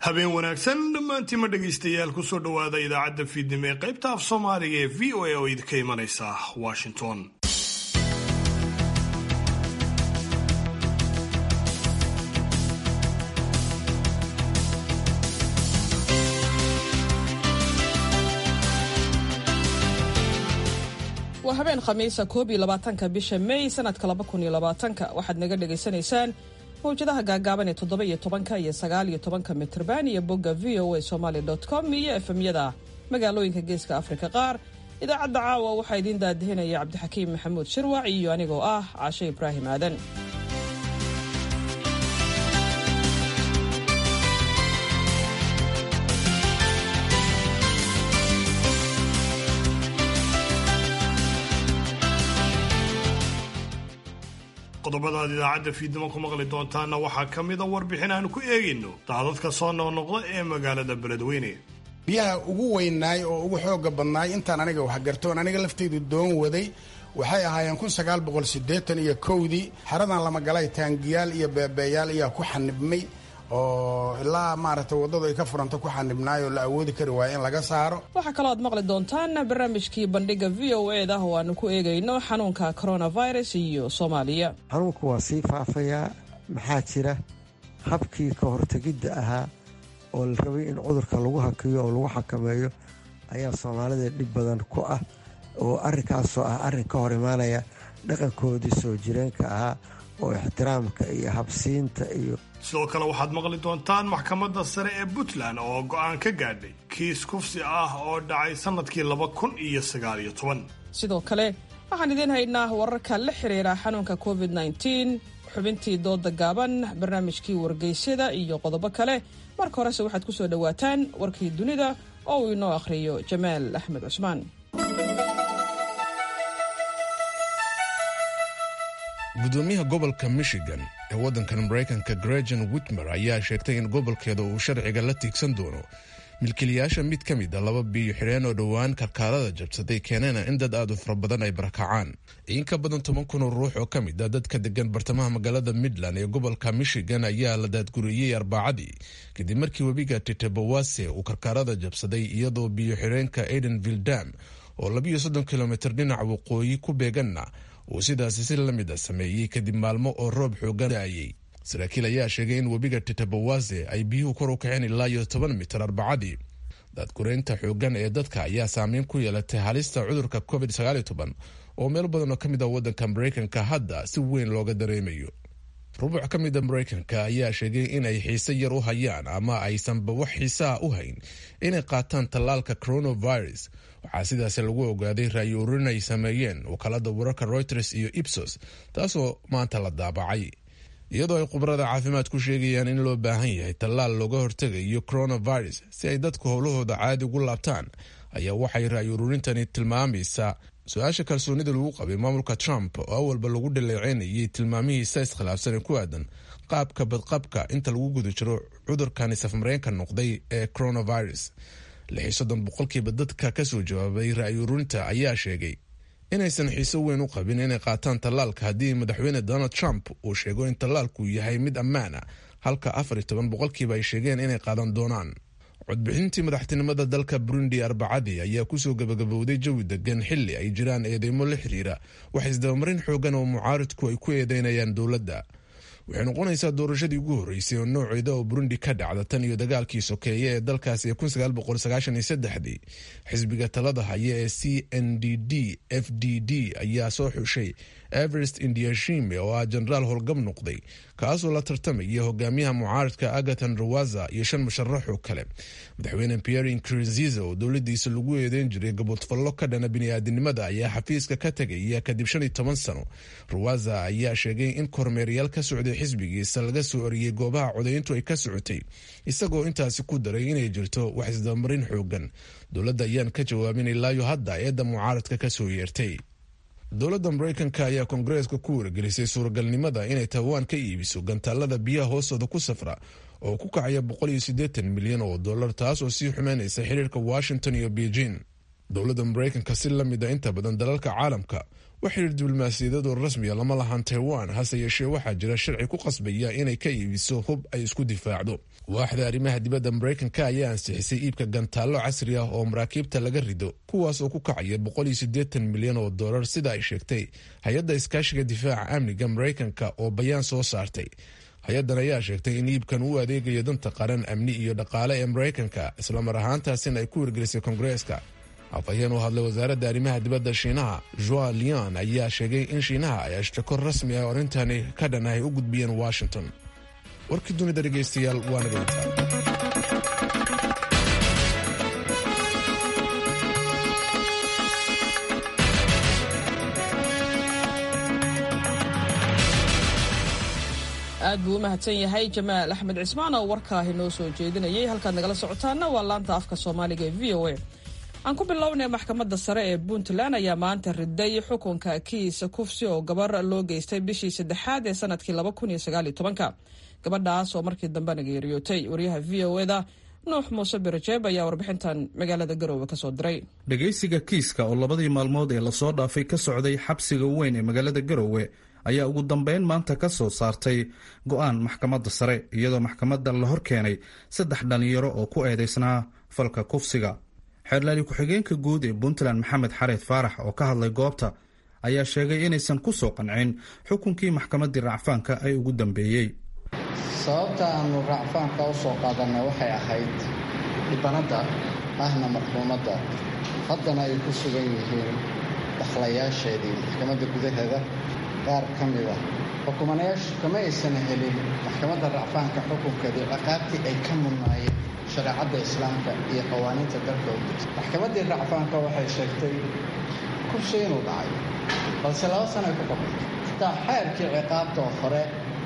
habeen wanaagsan dhammaantiima dhegaystayaal kusoo dhowaada idaacadda fiidnimo ee qaybta af soomaaliga ee v o a oo idinka imanaysa washington waa habeen khamiisa koob iyo labaatanka bisha may sanadka laba kun iyo labaatanka waxaad naga dhagaysanaysaan mawjadaha gaagaaban ee toddoba iyo tobanka iyo sagaal iyo tobanka mitrban iyo bogga v o a somaly com iyo efemyada magaalooyinka geeska afrika qaar idaacadda caawa waxaa idiin daadihinaya cabdixakiim maxamuud shirwac iyo anigoo ah caashe ibraahim aadan qodobadaad idaacadda fiidnimo ku maqli doontaana waxaa ka mida warbixin aanu ku eegayno daadadka soo noqnoqda ee magaalada beledweyne biyaha ugu weynaay oo ugu xooga badnaay intaan aniga waxgartoon aniga laftaydu doon waday waxay ahaayeen kun sagaal boqol siddeetan iyo kowdii xeradan lamagalay taangiyaal iyo beebeeyaal ayaa ku xanibmay oo ilaa maaragtay waddadu ay ka furanta ku xanibnaay oo la awoodi kari waaya in laga saaro waxaa kaloo aad maqli doontaan barnaamijkii bandhiga v o e da oo aanu ku eegayno xanuunka coronavirus iyo soomaaliya xanuunku waa sii faafayaa maxaa jira habkii ka hortegidda ahaa oo la rabay in cudurka lagu hakiyo oo lagu xakameeyo ayaa soomaalida dhib badan ku ah oo arrinkaasoo ah arrin ka hor imaanaya dhaqankoodii soo jireenka ahaa oo ixtiraamka iyo habsiinta iyo sidoo kale waxaad maqli doontaan maxkamadda sare ee puntland oo go'aan ka gaadhay kiis kufsi ah oo dhacay sannadkii laba kun iyo sagaal iyo toban sidoo kale waxaan idiin haynaa wararka la xiriira xanuunka covid nteen xubintii dooda gaaban barnaamijkii wargeysyada iyo qodobo kale marka horese waxaad ku soo dhowaataan warkii dunida oo uu inoo akhriyo jamaal axmed cusmaan gudoomiyaha gobolka michigan ee waddankan maraykanka gregan witmer ayaa sheegtay in gobolkeeda uu sharciga la tiigsan doono milkiilayaasha mid ka mid a laba biyo xidheen oo dhowaan karkaarada jabsaday keeneena in dad aad u fara badan ay barakacaan in ka badan toban kun oo ruux oo ka mid a dadka degan bartamaha magaalada midland ee gobolka michigan ayaa la daadguriyey arbacadii kadib markii webiga titebawase uu karkaarada jabsaday iyadoo biyo xidheenka aidenville dam oo labiyo soddon kilomitr dhinaca waqooyi ku beeganna uu sidaasi si la mid a sameeyey kadib maalmo oo roob xoogan daayey saraakiil ayaa sheegay in webiga titebawase ay biyuhu kor u kaceen ilaa iyo toban mitir arbacadii daadgureynta xoogan ee dadka ayaa saameyn ku yeelatay halista cudurka covid oo meel badan oo ka mid ah waddanka maraykanka hadda si weyn looga dareemayo rubuc ka mid a maraykanka ayaa sheegay inay xiise yar u hayaan ama aysanba wax xiisaha u hayn inay qaataan tallaalka coronavirus waxaa sidaasi lagu ogaaday raayo ururin ay sameeyeen wakaalada wararka reuters iyo ibsos taasoo maanta la daabacay iyadoo ay khubarada caafimaad ku sheegayaan in loo baahan yahay tallaal looga hortegayo coronavirus si ay dadku howlahooda caadi ugu laabtaan ayaa waxay raayo ururintani tilmaamaysaa su-aasha kalsoonida lagu qabay maamulka trump oo awalba lagu dhaleeceynayay tilmaamihiisa iskhilaafsan ee ku aadan qaabka badqabka inta lagu guda jiro cudurkani safmareenka noqday ee coronavirus lixi soddon boqolkiiba dadka kasoo jawaabay ra'yi ururinta ayaa sheegay inaysan xiiso weyn u qabin inay qaataan tallaalka haddii madaxweyne donald trump uu sheego in tallaalku yahay mid ammaan a halka afar iyo toban boqolkiiba ay sheegeen inay qaadan doonaan codbixintii madaxtinimada dalka burundi arbacadii ayaa kusoo gabagabowday jawi degan xili ay jiraan eedeymo la xiriira wax isdabamarin xoogan oo mucaaridku ay ku eedeynayaan dowladda waxay noqonaysaa doorashadii ugu horreysay oo nooceeda oo burundi ka dhacda tan iyo dagaalkii sokeeye ee dalkaasi ee xisbiga talada haya ee c n d d f d d ayaa soo xushay everest indiashime oo ah jenaraal howlgab noqday kaasoo la tartamaya hogaamiyaha mucaaridka agatan rawaza iyo shan musharaxoo kale madaxweyne pierre nkurunziza oo dowladiisa lagu eedeyn jiray gaboodfallo ka dhana bini'aadanimada ayaa xafiiska ka tegaya kadib shan iyo toban sano rawaza ayaa sheegay in kormeerayaal ka socday xisbigiisa laga soo oriyey goobaha codayntu ay ka socotay isagoo intaasi ku daray inay jirto wax isdabamarin xoogan dowladda ayaan ka jawaabin ilaayo hadda eedda mucaaradka kasoo yeertay dowladda maraykanka ayaa koongareeska ku wargelisay suuragalnimada inay taiwan ka iibiso gantaalada biyaha hoostooda ku safra oo ku kacaya boqol iyo siddeetan milyan oo dollar taas oo sii xumeynaysa xiriirka washington iyo beijing dowladda maraykanka si la mid a inta badan dalalka caalamka wax xidhiir diblomaasiyadeed oo rasmiya lama lahan taiwan hase yeeshee waxaa jira sharci ku qasbaya inay ka iibiso hub ay isku difaacdo waaxda arrimaha dibadda maraykanka ayaa ansixisay iibka gantaallo casri ah oo maraakiibta laga rido kuwaas oo ku kacaya milyan oo dolar sida ay sheegtay hay-adda iskaashiga difaaca amniga maraykanka oo bayaan soo saartay hay-addan ayaa sheegtay in iibkan uu adeegayo danta qaran amni iyo dhaqaale ee maraykanka islamar ahaantaasina ay ku wargelisay koongareeska afhayeen u hadlay wasaaradda arrimaha dibadda shiinaha joa lian ayaa sheegay in shiinaha ay ashtako rasmi ah arrintani ka dhan ay u gudbiyeen washington warkii dunida dhegaystayaal waa naga intaa aad buu u mahadsan yahay jamaal axmed cismaan oo warkaahi noo soo jeedinayay halkaad nagala socotaana waa laanta afka soomaaliga ee v o a aan ku bilownay maxkamadda sare ee puntland ayaa maanta riday xukunka kiisa kufsi oo gabar loo geystay bishii saddexaad ee sanadkii gabadhaas oo markii dambena geeriyootay waryaha v o eda nuux muuse birajeeb ayaa warbixintan magaalada garoowe kasoo diray dhegaysiga kiiska oo labadii maalmood ee lasoo dhaafay ka socday xabsiga weyn ee magaalada garoowe ayaa ugu dambeyn maanta ka soo saartay go-aan maxkamadda sare iyadoo maxkamadda la hor keenay saddex dhallinyaro oo ku eedaysnaa falka kufsiga xeerlaali ku-xigeenka guud ee puntland maxamed xareed faarax oo ka hadlay goobta ayaa sheegay inaysan ku soo qancin xukunkii maxkamaddii racfaanka ay ugu dambeeyey sababta aanu racfaanka u soo qaadanna waxay ahayd dhibanadda ahna marxuumadda haddana ay ku sugan yihiin dakhlayaasheedii maxkamadda gudaheeda qaar ka mid ah xukumanayaashu kama aysan helin maxkamadda racfaanka xukunkeedii ciqaabtii ay ka mudnaayeen shareecadda islaamka iyo qawaaniinta dalka u degsa maxkamaddii racfaanka waxay sheegtay kursi inuu dhacay balse laba sanay ku qabantay xitaa xeerkii ciqaabta oo hore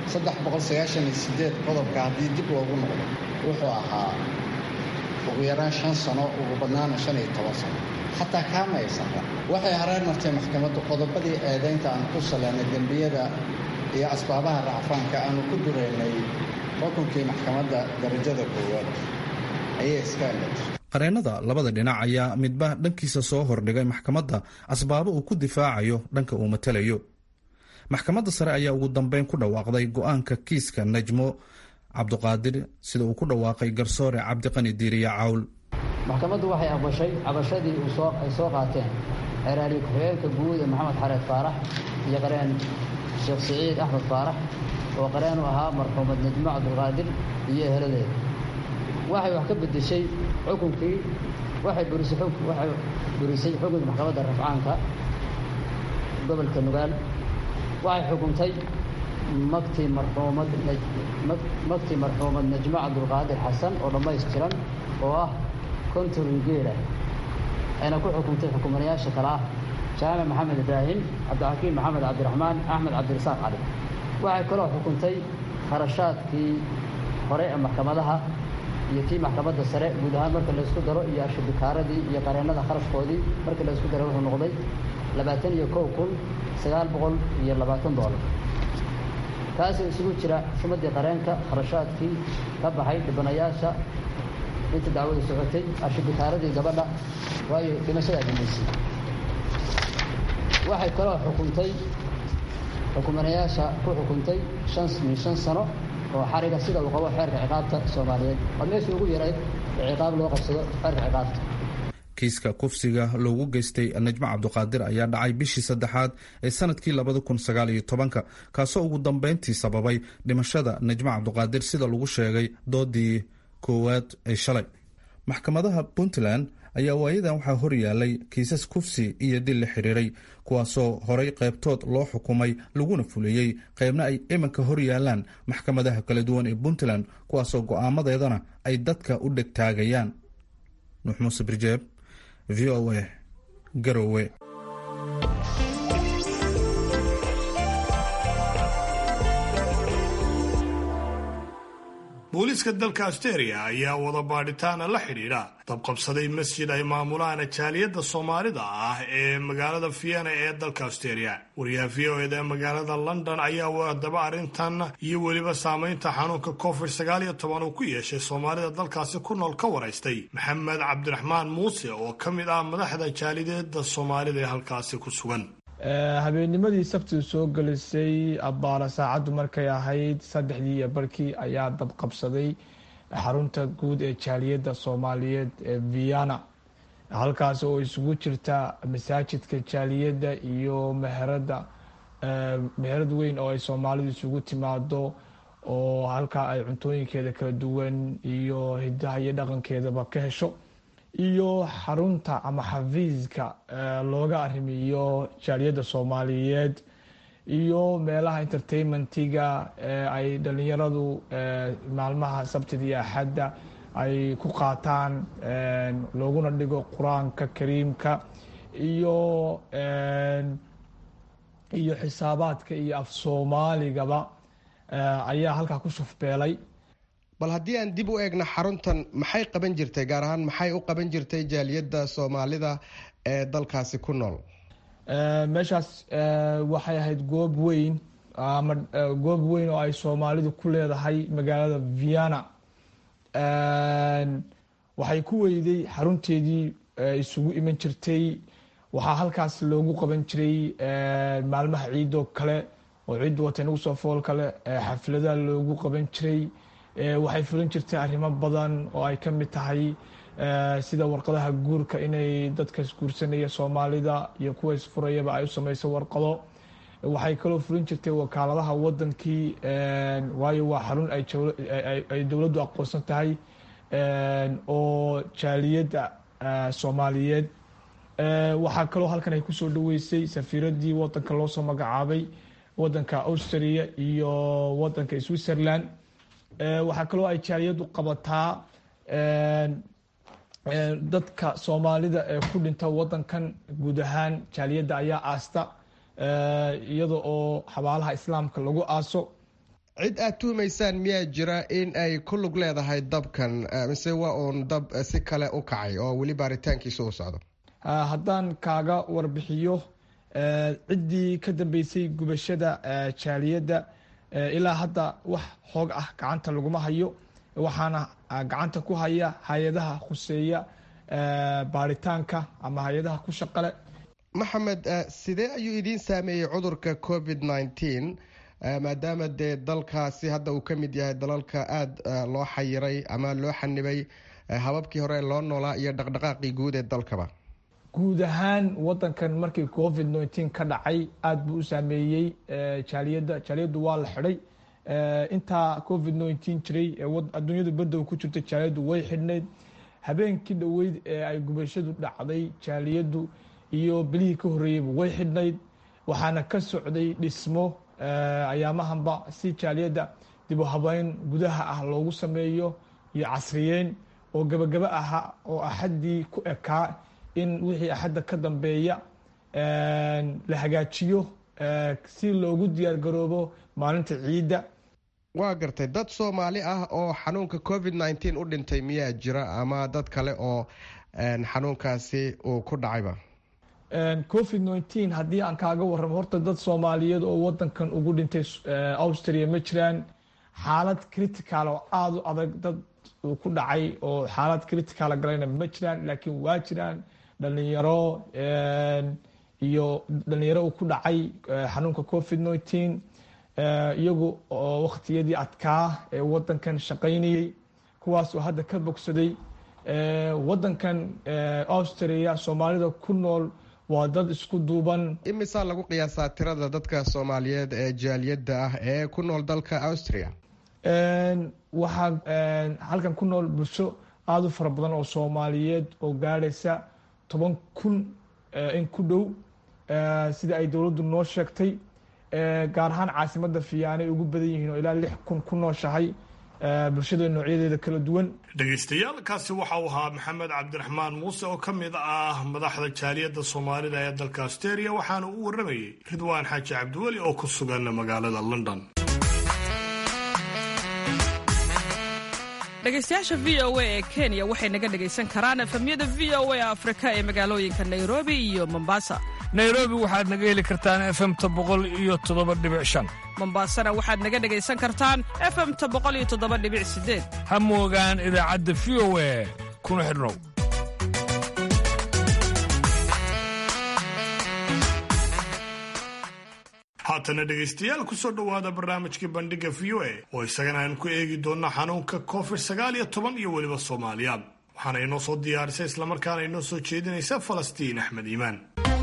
qodobka haddii dib loogu noqdo wuxuu ahaa ugu yaraan shan sano ugu badnaana shan iyo toban sano xataa kaama aysan ra waxay hareer martay maxkamaddu qodobadii eedaynta aan ku saleynay dembiyada iyo asbaabaha racfaanka aanu ku duraynay xukunkii maxkamadda darajada koowaad ayay iska eletay qareennada labada dhinac ayaa midba dhankiisa soo hordhigay maxkamadda asbaabo uu ku difaacayo dhanka uu matalayo maxkamadda sare ayaa ugu dambeyn ku dhawaaqday go-aanka kiiska najmo cabduqaadir sida uu ku dhawaaqay garsoore cabdiqani diiriya cawl maxkamaddu waxay aqbashay cabashadii ay soo qaateen xeeraali ku-xigeenka guud ee maxamed xareed faarax iyo qareen sheekh siciid axmed faarax oo qareen u ahaa marxuumad najmo cabdulqaadir iyo eheladeeda waxay wax ka bedeshay xukunkii waxay burisay xukunka maxkamadda rafcaanka gobolka nugaal waxay xukuntay magtii marxuumad magtii marxuumad najmo cabdulqaadir xasan oo dhammaystiran oo ah kontorin geela ayna ku xukuntay xukumanayaasha kale ah jaamac maxamed ibraahim cabdixakiim maxamed cabdiraxmaan axmed cabdirasaaq cali waxay kaloo xukuntay kharashaadkii hore ee maxkamadaha iyo kii maxkamadda sare guud ahaan marka laysku daro iyo ashubikaaradii iyo qareennada kharashkoodii marka laysku daro wuxuu noqday labaatan iyo kow kun sagaal boqol iyo labaatan doolar kaasoo isugu jira xumadii qareenka kharashaadkii ka baxay dhibanayaasha inta dacwada socotay ashubikaaradii gabadha waayo dhimashadaa dambaysay waxay kaloo xukuntay xukumanayaasha ku xukuntay shan min shan sano oo xariga sida uu qabo xeerka ciqaabta soomaaliyeed waa meeshii ugu yarayd ee ciqaab loo qabsado xeerka ciqaabta kiiska kufsiga loogu geystay najmo cabduqaadir ayaa dhacay bishii saddexaad ee sanadkii labada kun sagaal iyo tobanka kaasoo ugu dambeyntii sababay dhimashada najmo cabduqaadir sida lagu sheegay doodii koowaad ee shalay maxkamadaha puntland ayaa waayadan waxaa horyaalay kiisas kufsi iyo dil la xiriiray kuwaasoo horay qaybtood loo xukumay laguna fuliyey qaybna ay iminka horyaalaan maxkamadaha kala duwan ee puntland kuwaasoo go'aamadeedana ay dadka u dhegtaagayaan nuux muuse birjeeb v o a garowe booliiska dalka asteria ayaa wada baadhitaana la xidhiidha dabqabsaday masjid ay maamulaan jaaliyadda soomaalida ah ee magaalada vienna ee dalka asteria wariyaha v o eda ee magaalada london ayaa wadaba arrintan iyo weliba saamaynta xanuunka covid sagaal iyo toban uu ku yeeshay soomaalida dalkaasi ku nool ka waraystay maxamed cabdiraxmaan muuse oo ka mid ah madaxda jaalideeda soomaalida ee halkaasi ku sugan habeennimadii sabtidu soo gelisay abbaara saacaddu markay ahayd saddexdii iyo barkii ayaa dabqabsaday xarunta guud ee jaaliyadda soomaaliyeed ee vienna halkaas oo isugu jirta masaajidka jaaliyadda iyo meherada meherad weyn oo ay soomaalidu isugu timaado oo halkaa ay cuntooyinkeeda kala duwan iyo hidaha iyo dhaqankeedaba ka hesho iyo xarunta ama xafiiska looga arrimiyo jaaliyadda soomaaliyeed iyo meelaha entertainmentiga ay dhalinyaradu maalmaha sabtida iyo axadda ay ku qaataan looguna dhigo qur-aanka kariimka iyo iyo xisaabaadka iyo af soomaaligaba ayaa halkaa ku shufbeelay bal haddii aan dib u eegno xaruntan maxay qaban jirtay gaar ahaan maxay u qaban jirtay jaaliyadda soomaalida ee dalkaasi ku nool meeshaas waxay ahayd goob weyn ama goob weyn oo ay soomaalidu ku leedahay magaalada vienna waxay ku weyday xarunteedii isugu iman jirtay waxaa halkaas loogu qaban jiray maalmaha ciidoo kale oo ciiddu wata nagu soo fool kale xafladaha loogu qaban jiray waxay fulin jirtay arrimo badan oo ay ka mid tahay sida warqadaha guurka inay dadka isguursanaya soomaalida iyo kuwa isfurayaba ay u sameyso warqado waxay kaloo fulin jirtay wakaaladaha wadankii waayo waa xarun ay dowladdu aqoonsan tahay oo jaaliyadda soomaaliyeed waxaa kaloo halkan ay kusoo dhaweysay safiiradii wadanka loosoo magacaabay wadanka austria iyo wadanka switzerland waxaa kaloo ay jaaliyaddu qabataa dadka soomaalida ee ku dhinta wadankan guud ahaan jaaliyadda ayaa aasta iyada oo xabaalaha islaamka lagu aaso cid aad tuhumaysaan miyaa jira in ay ku lug leedahay dabkan mise waa uun dab si kale u kacay oo weli baaritaankiisa u socdo haddaan kaaga warbixiyo ciddii ka dambeysay gubashada jaaliyadda ilaa hadda wax xoog ah gacanta laguma hayo waxaana gacanta ku haya hay-adaha khuseeya baaritaanka ama hay-adaha ku shaqale maxamed sidee ayuu idiin saameeyey cudurka covid nneteen maadaama dee dalkaasi hadda uu ka mid yahay dalalka aada loo xayiray ama loo xanibay hababkii hore loo noolaa iyo dhaqdhaqaaqii guud ee dalkaba guud ahaan wadankan markii covid nneteen ka dhacay aada buu u saameeyey jaaliyadda jaaliyaddu waa la xidhay intaa covid nneteen jiray adduunyadu badow ku jirta jaaliyaddu way xidhnayd habeenkii dhoweyd ee ay gubashadu dhacday jaaliyaddu iyo bilihii ka horreeyeyba way xidhnayd waxaana ka socday dhismo ayaamahanba si jaaliyadda dibu habeyn gudaha ah loogu sameeyo iyo casriyeyn oo gebagabo ahaa oo axaddii ku ekaa in wixii axadda ka dambeeya la hagaajiyo si loogu diyaar garoobo maalinta ciidda waa gartay dad soomaali ah oo xanuunka covid nneteen u dhintay miyaa jira ama dad kale oo xanuunkaasi uu ku dhacayba covid nneteen haddii aan kaaga warramo horta dad soomaaliyeed oo wadankan ugu dhintay austria ma jiraan xaalad critical oo aada u adag dad uu ku dhacay oo xaalad critical galayna ma jiraan laakiin waa jiraan dhalinyaro iyo dhalinyaro uu ku dhacay xanuunka covid nneteen iyagu oo wakhtiyadii adkaa ee wadankan shaqaynayey kuwaas oo hadda ka bogsaday wadankan austria soomaalida ku nool waa dad isku duuban imisaa lagu qiyaasaa tirada dadka soomaaliyeed ee jaaliyadda ah ee ku nool dalka austria waxaa halkan ku nool bulsho aada u fara badan oo soomaaliyeed oo gaadhaysa toban kun in ku dhow sida ay dowladdu noo sheegtay gaar ahaan caasimadda fiyaanay ugu badan yihiin oo ilaa lix kun ku nooshahay bulshada noocyadeeda kala duwan dhegaystayaal kaasi waxa uu ahaa maxamed cabdiraxmaan muuse oo ka mid ah madaxda jaaliyadda soomaalida ee dalka asteria waxaana uu warramayey ridwaan xaaji cabdiweli oo ku sugan magaalada london dhegaystayaasha v o a ee kenya waxay naga dhegaysan karaan efemyada v o a afrika ee magaalooyinka nairobi iyo mombasa nairobi waxaad naga heli kartaan efemta boqol iyo toddoba dhibic shan mombasana waxaad naga dhegaysan kartaan efemta boqol iyo toddoba dhibic sideed ha moogaan idaacadda v o a kuna xidhnow haatana dhegaystayaal kusoo dhowaada barnaamijkii bandhiga v o a oo isagana aan ku eegi doonno xanuunka covid sagaal iyo toban iyo weliba soomaaliya waxaana inoo soo diyaarisay islamarkaana inoo soo jeedinaysa falastiin axmed iimaan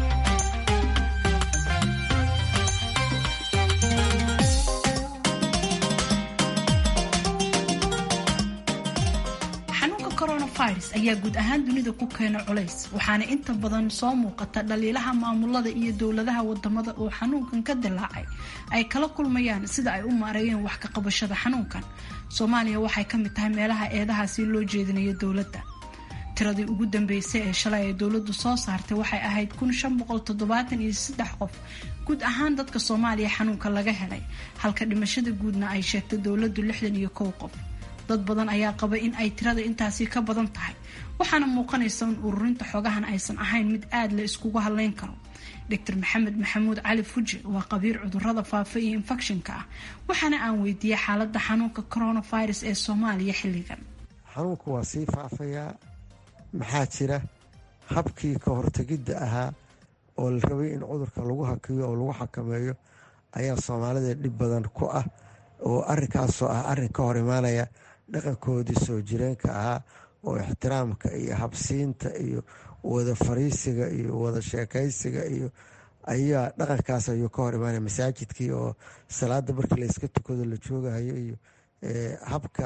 coronavirus ayaa guud ahaan dunida ku keena culays waxaana inta badan soo muuqata dhaliilaha maamulada iyo dowladaha wadamada oo xanuunkan ka dilaacay ay kala kulmayaan sida ay u maareeyeen wax ka qabashada xanuunkan soomaaliya waxay ka mid tahay meelaha eedahaasi loo jeedinayo dowladda tiradii ugu dambeysay ee shalay ay dowladdu soo saartay waxay ahayd kun shan boqol toddobaatan iyo saddex qof guud ahaan dadka soomaaliya xanuunka laga helay halka dhimashada guudna ay sheegtay dowladdu lixdan iyo kow qof dad badan ayaa qaba in ay tirada intaasi ka badan tahay waxaana muuqanaysa in ururinta xogahan aysan ahayn mid aada la iskugu hadleyn karo doctor maxamed maxamuud cali fuji waa qabiir cudurada faafa iyo infekshinka ah waxaana aan weydiiyey xaalada xanuunka coronavirus ee soomaaliya xilligan xanuunku waa sii faafayaa maxaa jira habkii ka hortegidda ahaa oo la rabay in cudurka lagu hakiyo oo lagu xakameeyo ayaa soomaalida dhib badan ku ah oo arinkaasoo ah arin ka hor imaanaya dhaqankoodii soo jireenka ahaa oo ixtiraamka iyo habsiinta iyo wada fariisiga iyo wada sheekaysiga iyo ayaa dhaqankaas ayuu ka hor imaanaya masaajidkii oo salaada markii layska tukado la joogahayo iyo habka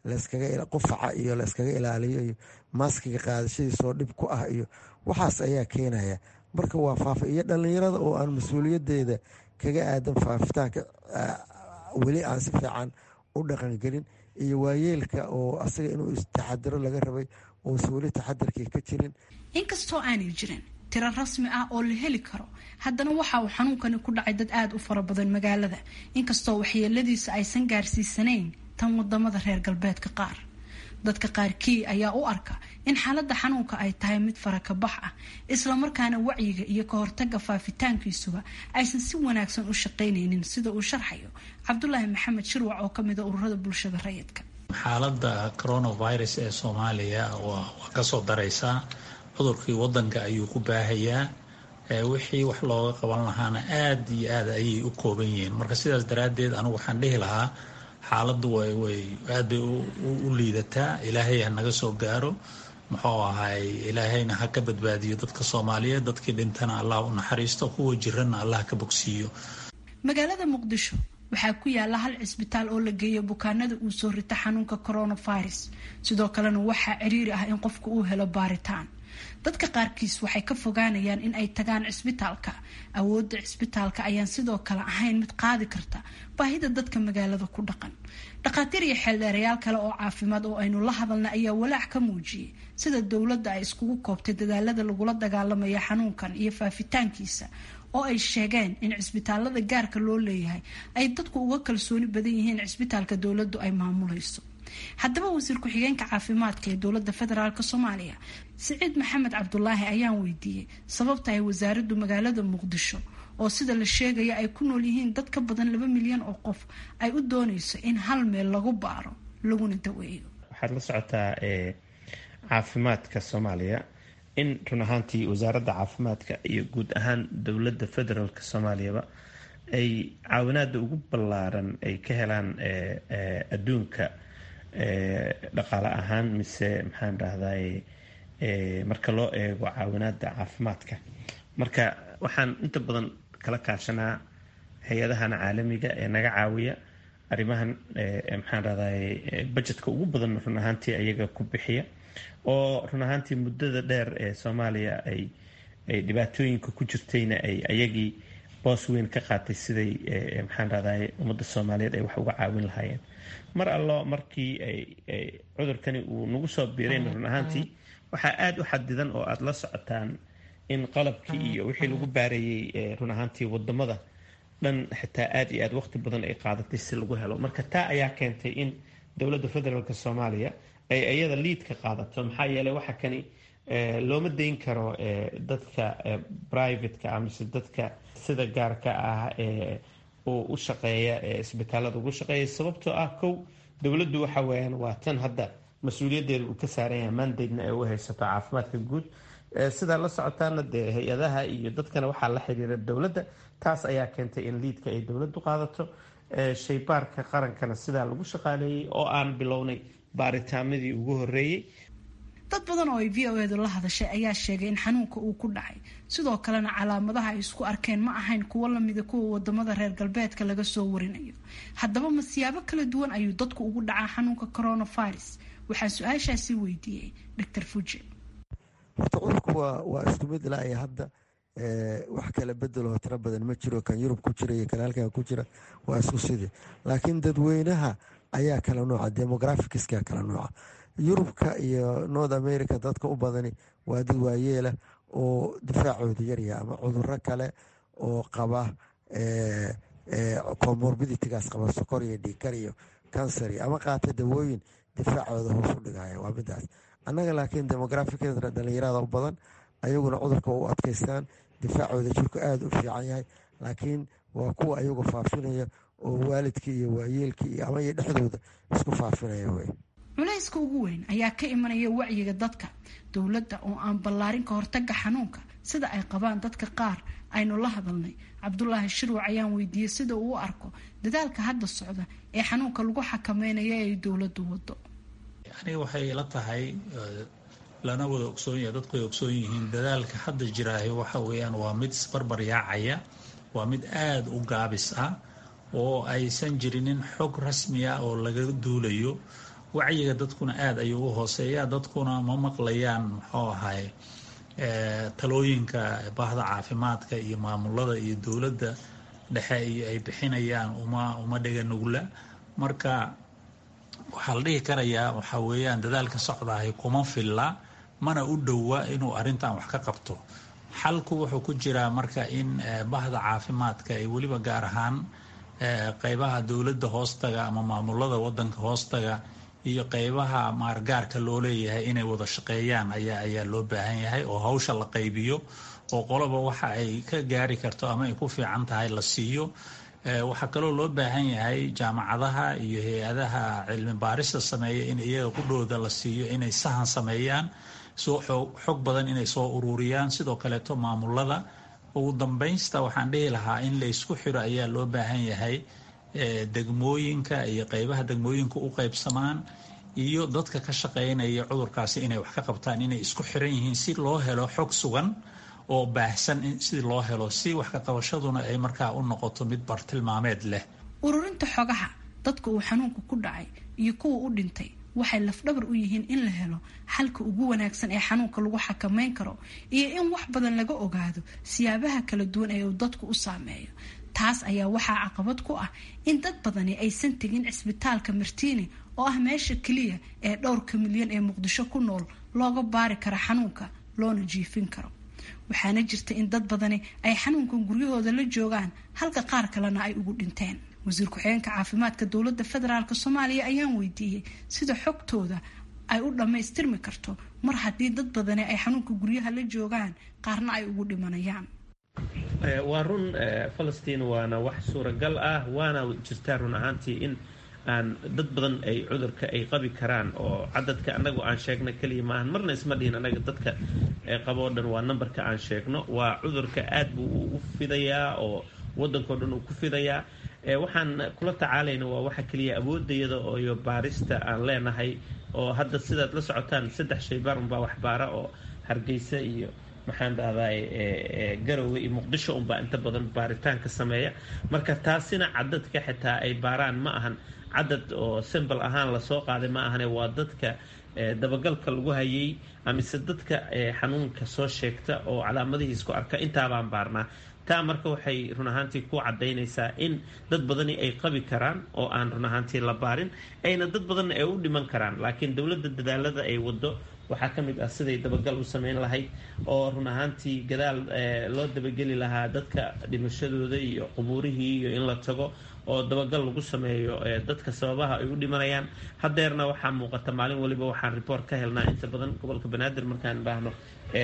qufaca iyo layskaga ilaaliyo iyo maaskiga qaadashadiisoo dhib ku ah iyo waxaas ayaa keenaya marka waa faafa iyo dhallinyarada oo aan mas-uuliyadeeda kaga aadan faafitaanka weli aan si fiican u dhaqangelin iyo waayeelka oo asaga inuu istaxadiro laga rabay uusan weli taxadirkii ka jirin inkastoo aanay jirin tiro rasmi ah oo la heli karo haddana waxa uu xanuunkani ku dhacay dad aada u fara badan magaalada inkastoo waxyeeladiisa aysan gaarsiisanayn tan wadamada reer galbeedka qaar dadka qaarkii ayaa u arka in xaaladda xanuunka ay tahay mid farakabax ah islamarkaana wacyiga iyo ka hortaga faafitaankiisuba aysan si wanaagsan u shaqaynaynin sida uu sharxayo cabdulaahi maxamed shirwac oo kamida ururada bulshada rayidka xaaladda coronavirus ee soomaaliya waa kasoo daraysaa cudurkii wadanka ayuu ku baahayaa wixii wax looga qaban lahaana aada iyo aada ayay u kooban yihiin marka sidaas daraaddeed anigu waxaan dhihi lahaa xaaladdu way aad bay u liidataa ilaahay ha naga soo gaaro muxuu ahay ilaahayna ha ka badbaadiyo dadka soomaaliyeed dadkii dhintana allah u naxariisto kuwa jiranna allah ka bogsiiyo magaalada muqdisho waxaa ku yaala hal cisbitaal oo la geeyo bukaanada uu soo rita xanuunka coronavirus sidoo kalena waxaa ciriiri ah in qofka uu helo baaritaan dadka qaarkiis waxay ka fogaanayaan in ay tagaan cisbitaalka awoodda cisbitaalka ayaan sidoo kale ahayn mid qaadi karta baahida dadka magaalada ku dhaqan dhakhaatiir iyo xeeldheerayaal kale oo caafimaad oo aynu la hadalna ayaa walaac ka muujiyey sida dowladda ay iskugu koobtay dadaalada lagula dagaalamaya xanuunkan iyo faafitaankiisa oo ay sheegeen in cisbitaalada gaarka loo leeyahay ay dadku uga kalsooni badan yihiin cisbitaalka dowladdu ay maamulayso haddaba wasiir ku-xigeenka caafimaadka ee dowladda federaalk soomaaliya siciid maxamed cabdulaahi ayaan weydiiyey sababta ay wasaaraddu magaalada muqdisho oo sida la sheegaya ay ku nool yihiin dad ka badan laba milyan oo qof ay u dooneyso in hal meel lagu baaro laguna daweeyo waxaad la socotaa caafimaadka soomaaliya in run ahaantii wasaaradda caafimaadka iyo guud ahaan dowladda federaalk soomaaliyaba ay caawinaada ugu ballaaran ay ka helaan adduunka dhaqaale ahaan mise maxaan dhahday marka loo eego caawinaada caafimaadka marka waxaan inta badan kala kaashanaa hay-adahan caalamiga ee naga caawiya arrimahan maxaan dhahday budgetka ugu badan run ahaantii ayaga ku bixiya oo run ahaantii muddada dheer ee soomaaliya ay ay dhibaatooyinka ku jirtayna ay ayagii boos weyn ka qaatay siday maxaan dhahday ummadda soomaaliyeed ay wax uga caawin lahaayeen mar allo markii cudurkani uu nagu soo biirayn run ahaantii waxaa aada u xadidan oo aada la socotaan in qalabkii iyo wixii lagu baareeyey run ahaantii wadamada dhan xitaa aada iyo aada waqti badan ay qaadatay si lagu helo marka taa ayaa keentay in dowladda federaalk soomaaliya ay iyada liidka qaadato maxaa yeeley waxa kani looma dayn karo dadka privateka amise dadka sida gaarka ah uu u shaqeeya isbitaalada ugu shaqeeya sababtoo ah kow dowladdu waxa weyaan waa tan hadda mas-uuliyaddeeda uu ka saaran yahay mandadna ay u haysato caafimaadka guud sidaa la socotaana dee hay-adaha iyo dadkana waxaa la xiriira dowladda taas ayaa keentay in liidka ay dowladdu qaadato shaybaarka qarankana sidaa lagu shaqaaleeyey oo aan bilownay baaritaanadii ugu horeeyey dad badan oo ay v o edu la hadashay ayaa sheegay in xanuunka uu ku dhacay sidoo kalena calaamadaha ay isku arkeen ma ahayn kuwo lamida kuwa wadamada reer galbeedka laga soo warinayo haddaba ma siyaabo kala duwan ayuu dadku ugu dhacaa xanuunka coronavirus waxaa su-aashaasi weydiiyey dr fuji horta cudurku waa waa isku mid ilaa iyo hadda wax kala bedeloo tiro badan ma jiro kan yurub ku jira iyo kan halkan ku jira waa isku sidii laakiin dadweynaha ayaa kala nooca demographicska kala nooca yurubka iyo north america dadka u badani waa dad waayeela oo difaacooda yarya ama cuduro kale oo qaba comorbiditigaas qaba sokor iyo dhiikar iyo cancer ama qaata dawooyin difaacooda hoos u dhigaya waa midaas annaga laakiin demographicda dhalinyarada u badan ayaguna cudurka u adkaystaan difaacooda jirku aada u fiican yahay laakiin waa kuwa ayagu faafinaya oo waalidkii iyo waayeelkii ama iyo dhexdooda isku faafinaya wey culayska ugu weyn ayaa ka imanaya wacyiga dadka dowladda oo aan ballaarin ka hortaga xanuunka sida ay qabaan dadka qaar aynu la hadalnay cabdulaahi shirwac ayaan weydiiyey sida uu u arko dadaalka hadda socda ee xanuunka lagu xakameynayo ay dowladdu wado aniga waxay ila tahay lana wada ogsoon yahay dadku ay ogsoon yihiin dadaalka hadda jiraahi waxa weeyaan waa mid isbarbar yaacaya waa mid aada u gaabis ah oo aysan jirinin xog rasmi ah oo laga duulayo wacyiga dadkuna aada ayuu u hooseeya dadkuna ma maqlayaan muxuu ahay talooyinka bahda caafimaadka iyo maamulada iyo dowladda dhexe iyo ay bixinayaan uma uma dhega nugla marka waxaa la dhihi karayaa waxaa weeyaan dadaalka socdaahi kuma filla mana u dhowa inuu arrintan wax ka qabto xalku wuxuu ku jiraa marka in bahda caafimaadka ay weliba gaar ahaan qeybaha dowladda hoostaga ama maamulada wadanka hoostaga iyo qeybaha maargaarka loo leeyahay inay wada shaqeeyaan ayaa ayaa loo baahan yahay oo hawsha la qaybiyo oo qoloba waxa ay ka gaari karto ama ay ku fiican tahay la siiyo waxaa kaloo loo baahan yahay jaamacadaha iyo hay-adaha cilmi baarista sameeya in iyaga qudhooda la siiyo inay sahan sameeyaan soo xog badan inay soo ururiyaan sidoo kaleeto maamulada ugu dambeynsta waxaan dhihi lahaa in la isku xiro ayaa loo baahan yahay degmooyinka iyo qeybaha degmooyinka u qeybsamaan iyo dadka ka shaqeynaya cudurkaasi inay wax ka qabtaan inay isku xiran yihiin si loo helo xog sugan oo baahsan si loo helo si wax ka qabashaduna ay markaa u noqoto mid bartilmaameed leh ururinta xogaha dadka uu xanuunku ku dhacay iyo kuwa u dhintay waxay lafdhabar u yihiin in la helo xalka ugu wanaagsan ee xanuunka lagu xakameyn karo iyo in wax badan laga ogaado siyaabaha kala duwan ee uu dadku u saameeyo taas ayaa waxaa caqabad ku ah in dad badani aysan tegin cisbitaalka martiini oo ah meesha keliya ee dhowrka milyan ee muqdisho ku nool looga baari karo xanuunka loona jiifin karo waxaana jirta in dad badani ay xanuunkan guryahooda la joogaan halka qaar kalena ay ugu dhinteen wasiir ku-xigeenka caafimaadka dowladda federaalk soomaaliya ayaan weydiiyey sida xogtooda ay u dhammaystirmi karto mar haddii dad badani ay xanuunka guryaha la joogaan qaarna ay ugu dhimanayaan waa run falastiin waana wax suuragal ah waana jirtaa run ahaantii in aan dad badan ay cudurka ay qabi karaan oo cadadka anagu aan sheegno keliya maahan marna isma dhihin anaga dadka qaboo dhan waa nambarka aan sheegno waa cudurka aad buu u fidayaa oo wadankao dhan uu ku fidayaa waxaan kula tacaalayna waa waxa keliya awoodayada iyo baarista aan leenahay oo hadda sidaad la socotaan saddex shaybaar unbaa waxbaara oo hargeysa iyo maxaan dhahdaa garowe iyo muqdisho unbaa inta badan baaritaanka sameeya marka taasina cadadka xitaa ay baaraan ma ahan cadad oo simbal ahaan lasoo qaaday ma ahane waa dadka dabagalka lagu hayay amise dadka xanuunka soo sheegta oo calaamadihii isku arka intaabaan baarnaa taa marka waxay run ahaantii ku cadaynaysaa in dad badani ay qabi karaan oo aan run ahaantii la baarin ayna dad badanna ay u dhiman karaan laakiin dowladda dadaalada ay wado waxaa ka mid ah siday dabagal u sameyn lahayd oo run ahaantii gadaal loo dabageli lahaa dadka dhimashadooda iyo qubuurihii iyo in la tago oo dabagal lagu sameeyo dadka sababaha ay u dhimanayaan hadeerna waxaa muuqata maalin waliba waxaan report ka helnaa inta badan gobolka banaadir markaan baahno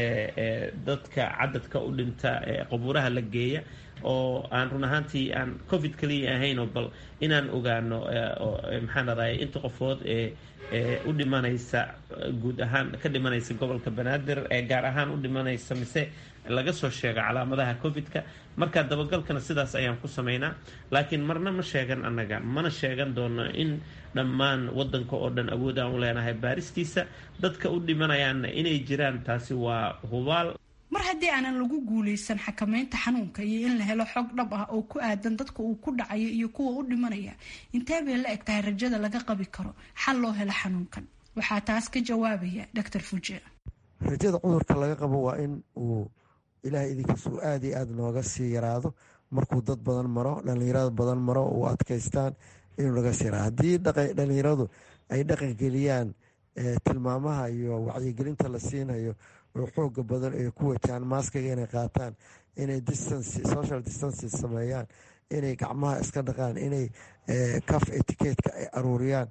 dadka cadadka u dhinta qabuuraha la geeya oo aan run ahaantii aan covid kaliya ahayn oo bal inaan ogaano maxaan raday inta qofood ee u dhimanaysa guud ahaan ka dhimanaysa gobolka banaadir ee gaar ahaan u dhimanaysa mise laga soo sheego calaamadaha covid-ka marka dabagalkana sidaas ayaan ku sameynaa laakiin marna ma sheegan annaga mana sheegan doono in dhammaan wadanka oo dhan awood aan u leenahay baaristiisa dadka u dhimanayaanna inay jiraan taasi waa hubaal mar haddii aanan lagu guuleysan xakameynta xanuunka iyo in la helo xog dhab ah oo ku aadan dadka uu ku dhacayo iyo kuwa u dhimanaya intee bay la eg tahay rajada laga qabi karo xal loo helo xanuunkan waxaa taas ka jawaabaya doctor fuje rajada cudurka laga qabo waa in uu ilaahay idinkiis uu aada iyo aada nooga sii yaraado markuu dad badan maro dhallinyarada badan maro uu adkaystaan inuu naga sii yaraado haddii dhallinyaradu ay dhaqangeliyaan tilmaamaha iyo wacyigelinta la siinayo oo xooga badan ay ku wajahaan maaskaga inay qaataan inay social distances sameeyaan inay gacmaha iska dhaqaan inay caf etiquetka ay aruuriyaan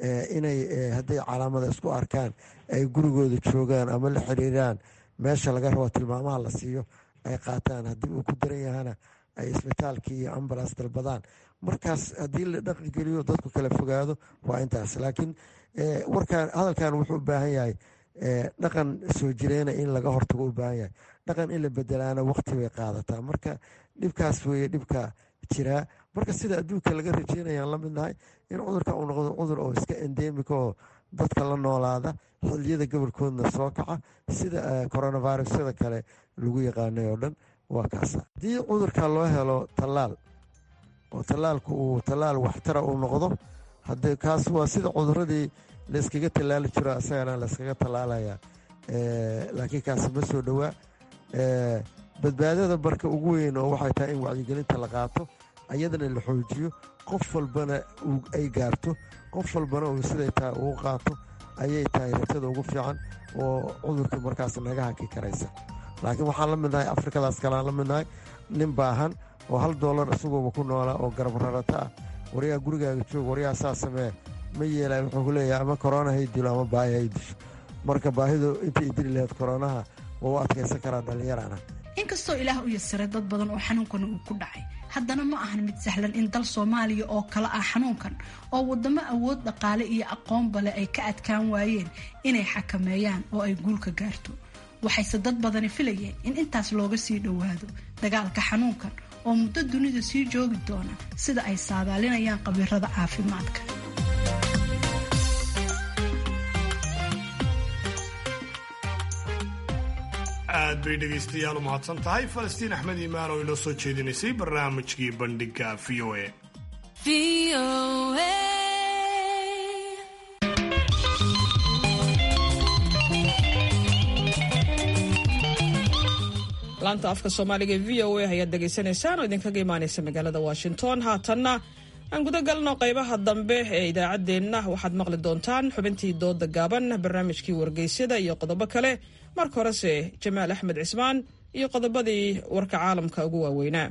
inay hadday calaamada isku arkaan ay gurigooda joogaan ama la xiriiraan meesha laga rabo tilmaamaha la siiyo ay qaataan haddii uu ku daran yahana ay isbitaalkii iyo ambulance dalbadaan markaas haddii la dhaqangeliyo dadku kala fogaado waa intaas laakiin warkaan hadalkan wuxuu u baahan yahay dhaqan soo jireyna in laga hortago u baahan yahay dhaqan in la bedelaana waqti bay qaadataa marka dhibkaas weeye dhibka jiraa marka sida adduunka laga rajeynayaan la mid nahay in cudurka uu noqdo cudur oo iska endemika oo dadka la noolaada xiliyada gobolkoodna soo kaca sida coronavirusyada kale lagu yaqaanay oo dhan waa kaasa haddii cudurka loo helo tallaal oo tallaalku uu tallaal waxtara uu noqdo hadee kaas waa sida cuduradii layskaga tallaali jiro asagana layskaga tallaalaya laakiin kaasi ma soo dhowaa badbaadada barka ugu weyn oo waxay tahay in wacyigelinta la qaato ayadana la xoojiyo qof walbana ay gaarto qof walbana uu siday tahay uu qaato ayay tahay rajada ugu fiican oo cudurkii markaas naga haki karaysa laakiin waxaan la midnahay afrikadaas kaleaan la midnahay nin baahan oo hal doolar isaguoba ku noolaa oo garab rarata ah waryaa gurigaaga joog waryaa saa samee ma yeelay wuxuu ku leeyahay ama korona hay dilo ama baahi hay disho marka baahidu intay idili lahayd koronaha waa u adkaysan karaa dhallinyarana inkastoo ilaah u yasiray dad badan oo xanuunkan uu ku dhacay haddana ma ahan mid sahlan in dal soomaaliya oo kale ah xanuunkan oo wadamo awood dhaqaale iyo aqoonba leh ay ka adkaan waayeen inay xakameeyaan oo ay guulka gaarto waxayse dad badani filayeen in intaas looga sii dhowaado dagaalka xanuunkan oo muddo dunida sii joogi doona sida ay saadaalinayaan khabiirada caafimaadka aad bay dhegaystayaal u mahadsan tahay falastiin axmed iimaan oo inoo soo jeedinaysay barnaamijkii bandhiga v o a laanta afka soomaaliga ee v o a ayaad dhegaysanaysaan oo idinkaga imaanaysa magaalada washington haatanna aan guda galno qaybaha dambe ee idaacaddeenna waxaad maqli doontaan xubintii dooda gaaban barnaamijkii wargeysyada iyo qodobo kale marka horese jamaal axmed cismaan iyo qodobadii warka caalamka ugu waaweynaa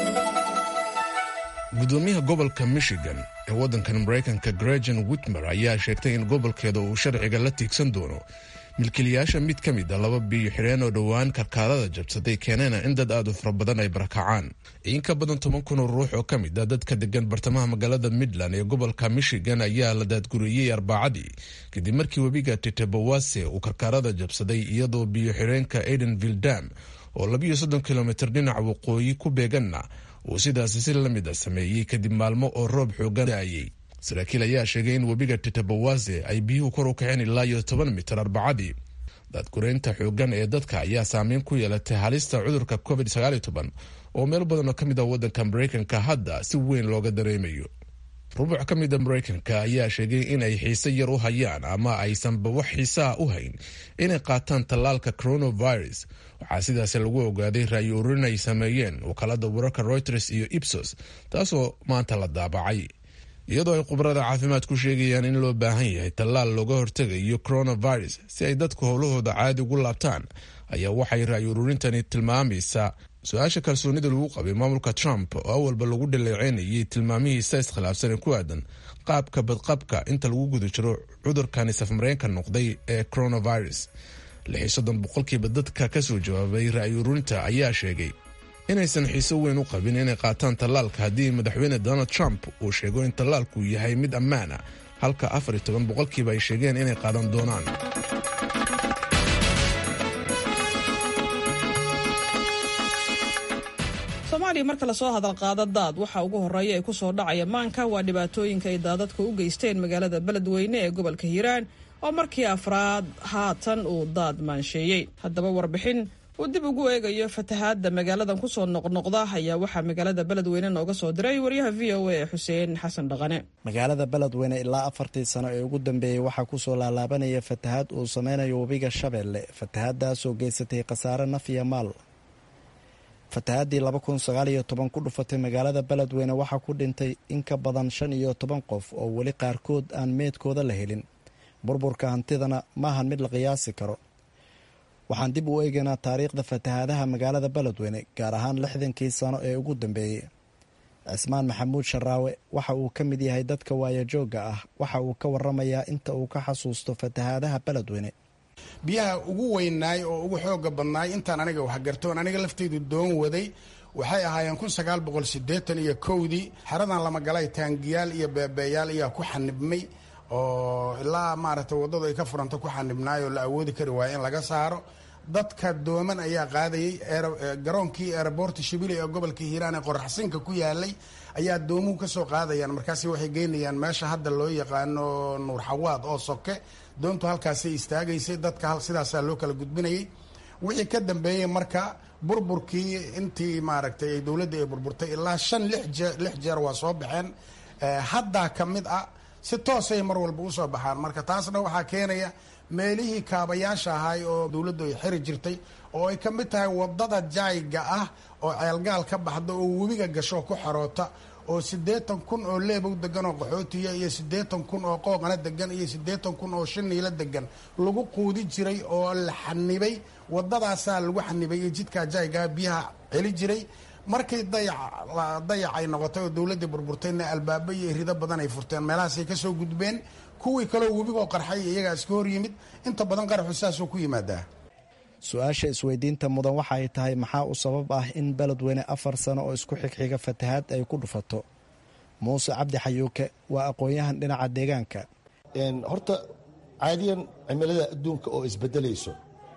gudoomiyaha gobolka michigan ee waddankan maraykanka gregan witmer ayaa sheegtay in gobolkeeda uu sharciga la tiigsan doono milkiilayaasha mid ka mid a laba biyo xidheen oo dhowaan karkaadada jabsaday keeneena in dad aad u fara badan ay barakacaan in ka badan toban kun oo ruux oo ka mid a dadka degan bartamaha magaalada midland ee gobolka michigan ayaa la daadguriyey arbacadii kadib markii webiga tetebawase uu karkaarada jabsaday iyadoo biyo xidheenka aidenville dam oo labiyo soddon kilomitr dhinaca waqooyi ku beeganna uu sidaasi si la mid a sameeyey kadib maalmo oo roob xoogan daayey saraakiil ayaa sheegay in webiga tetebawase ay biyuhu kor u kaceen ilaa iyo toban mitir arbacadii daadgureynta xoogan ee dadka ayaa saameyn ku yeelatay halista cudurka covid oo meel badan oo ka mid ah waddanka maraykanka hadda si weyn looga dareemayo rubuc ka mid a maraykanka ayaa sheegay in ay xiise yar u hayaan ama aysanba wax xiiseah u hayn inay qaataan tallaalka coronavirus waxaa sidaasi lagu ogaaday ra'yi ururin ay sameeyeen wakaalada wararka reuters iyo ibsos taasoo maanta la daabacay iyadoo ay khubarada caafimaad ku sheegayaan in loo baahan yahay tallaal looga hortegayo coronavirus si ay dadku howlahooda caadi ugu laabtaan ayaa waxay ra'yi ururintani tilmaamaysaa su-aasha kalsoonida lagu qabay maamulka trump oo awalba lagu dhaleeceynayay tilmaamihiisa iskhilaafsan ee ku aadan qaabka badqabka inta lagu guda jiro cudurkani safmareenka noqday ee coronavirus lixi soddon boqolkiiba dadka ka soo jawaabay ra'yi ururinta ayaa sheegay inaysan xiiso weyn u qabin inay qaataan tallaalka haddii madaxweyne donald trump uu sheego in tallaalku yahay mid ammaan ah halka afar iyo toban boqolkiiba ay sheegeen inay qaadan doonaan soomaaliya marka lasoo hadal qaado daad waxa ugu horreeya ee kusoo dhacaya maanka waa dhibaatooyinka ay daadadka u geysteen magaalada beledweyne ee gobolka hiiraan oo markii afraad haatan uu daad maansheeyey haddaba warbixin uu dib ugu eegayo fatahaadda magaaladan kusoo noqnoqda ayaa waxaa magaalada beledweyne nooga soo diray waryaha v o a ee xuseen xasan dhaqane magaalada beledweyne ilaa afartii sano ee ugu dambeeyey waxaa kusoo laalaabanaya fatahaad uu sameynayo webiga shabeelle fatahaaddaasoo geysatay khasaare naf iyo maal fatahaadii laba kun sagaal iyo toban ku dhufatay magaalada beledweyne waxaa ku dhintay in ka badan shan iyo toban qof oo weli qaarkood aan meedkooda la helin burburka hantidana maahan mid la qiyaasi karo waxaan dib u eegaynaa taariikhda fatahaadaha magaalada beledweyne gaar ahaan lixdankii sano ee ugu dambeeyey cismaan maxamuud sharaawe waxa uu ka mid yahay dadka waayajoogga ah waxa uu ka waramayaa inta uu ka xasuusto fatahaadaha beledweyne biyaha ugu weynaay oo ugu xooga badnaay intaan aniga waxgartoon aniga lafteydu doon waday waxay ahaayeen kun sagaal boqol sideetan iyo kowdii xeradan lamagalay taangiyaal iyo beebeeyaal ayaa ku xanibmay oo ilaa maaragtay waddadu ay ka furanta ku xanibnaay oo la awoodi kari waaya in laga saaro dadka dooman ayaa qaadayay garoonkii eeraboorta shibili ee gobolka hiiraan ee qoraxsinka ku yaalay ayaa doomuhu kasoo qaadayaan markaasi waxay geynayaan meesha hadda loo yaqaano nuur xawaad oo soke doontu halkaasay istaagaysay dadka sidaasaa loo kala gudbinayay wixii ka dambeeyey marka burburkii intii maaragtay dowladda ay burburtay ilaa shan lix jeer waa soo baxeen haddaa ka mid ah si toosay mar walba usoo baxaan marka taasna waxaa keenaya meelihii kaabayaasha ahay oo dowladdu ay xiri jirtay oo ay ka mid tahay wadada jaayga ah oo ceelgaal ka baxda oo webiga gasho ku xaroota oo siddeetan kun oo leebow degan oo qaxootiya iyo siddeetan kun oo qooqana degan iyo siddeetan kun oo shiniila degan lagu quudi jiray oo la xanibay wadadaasaa lagu xanibay iyo jidkaa jaaygaa biyaha celi jiray markay dayac ay noqotay oo dowladdii burburtayna albaabo iyo rido badan ay furteen meelahaasay kasoo gudbeen kuwii kaleo webigoo qarxay iyagaa iska hor yimid inta badan qaraxu saasoo ku yimaadaa su-aasha isweydiinta mudan waxa ay tahay maxaa u sabab ah in beledweyne afar sano oo isku xigxiga fatahaad ay ku dhufato muuse cabdi xayuuke waa aqoon-yahan dhinaca deegaanka horta caadiyan cimilada adduunka oo isbedelayso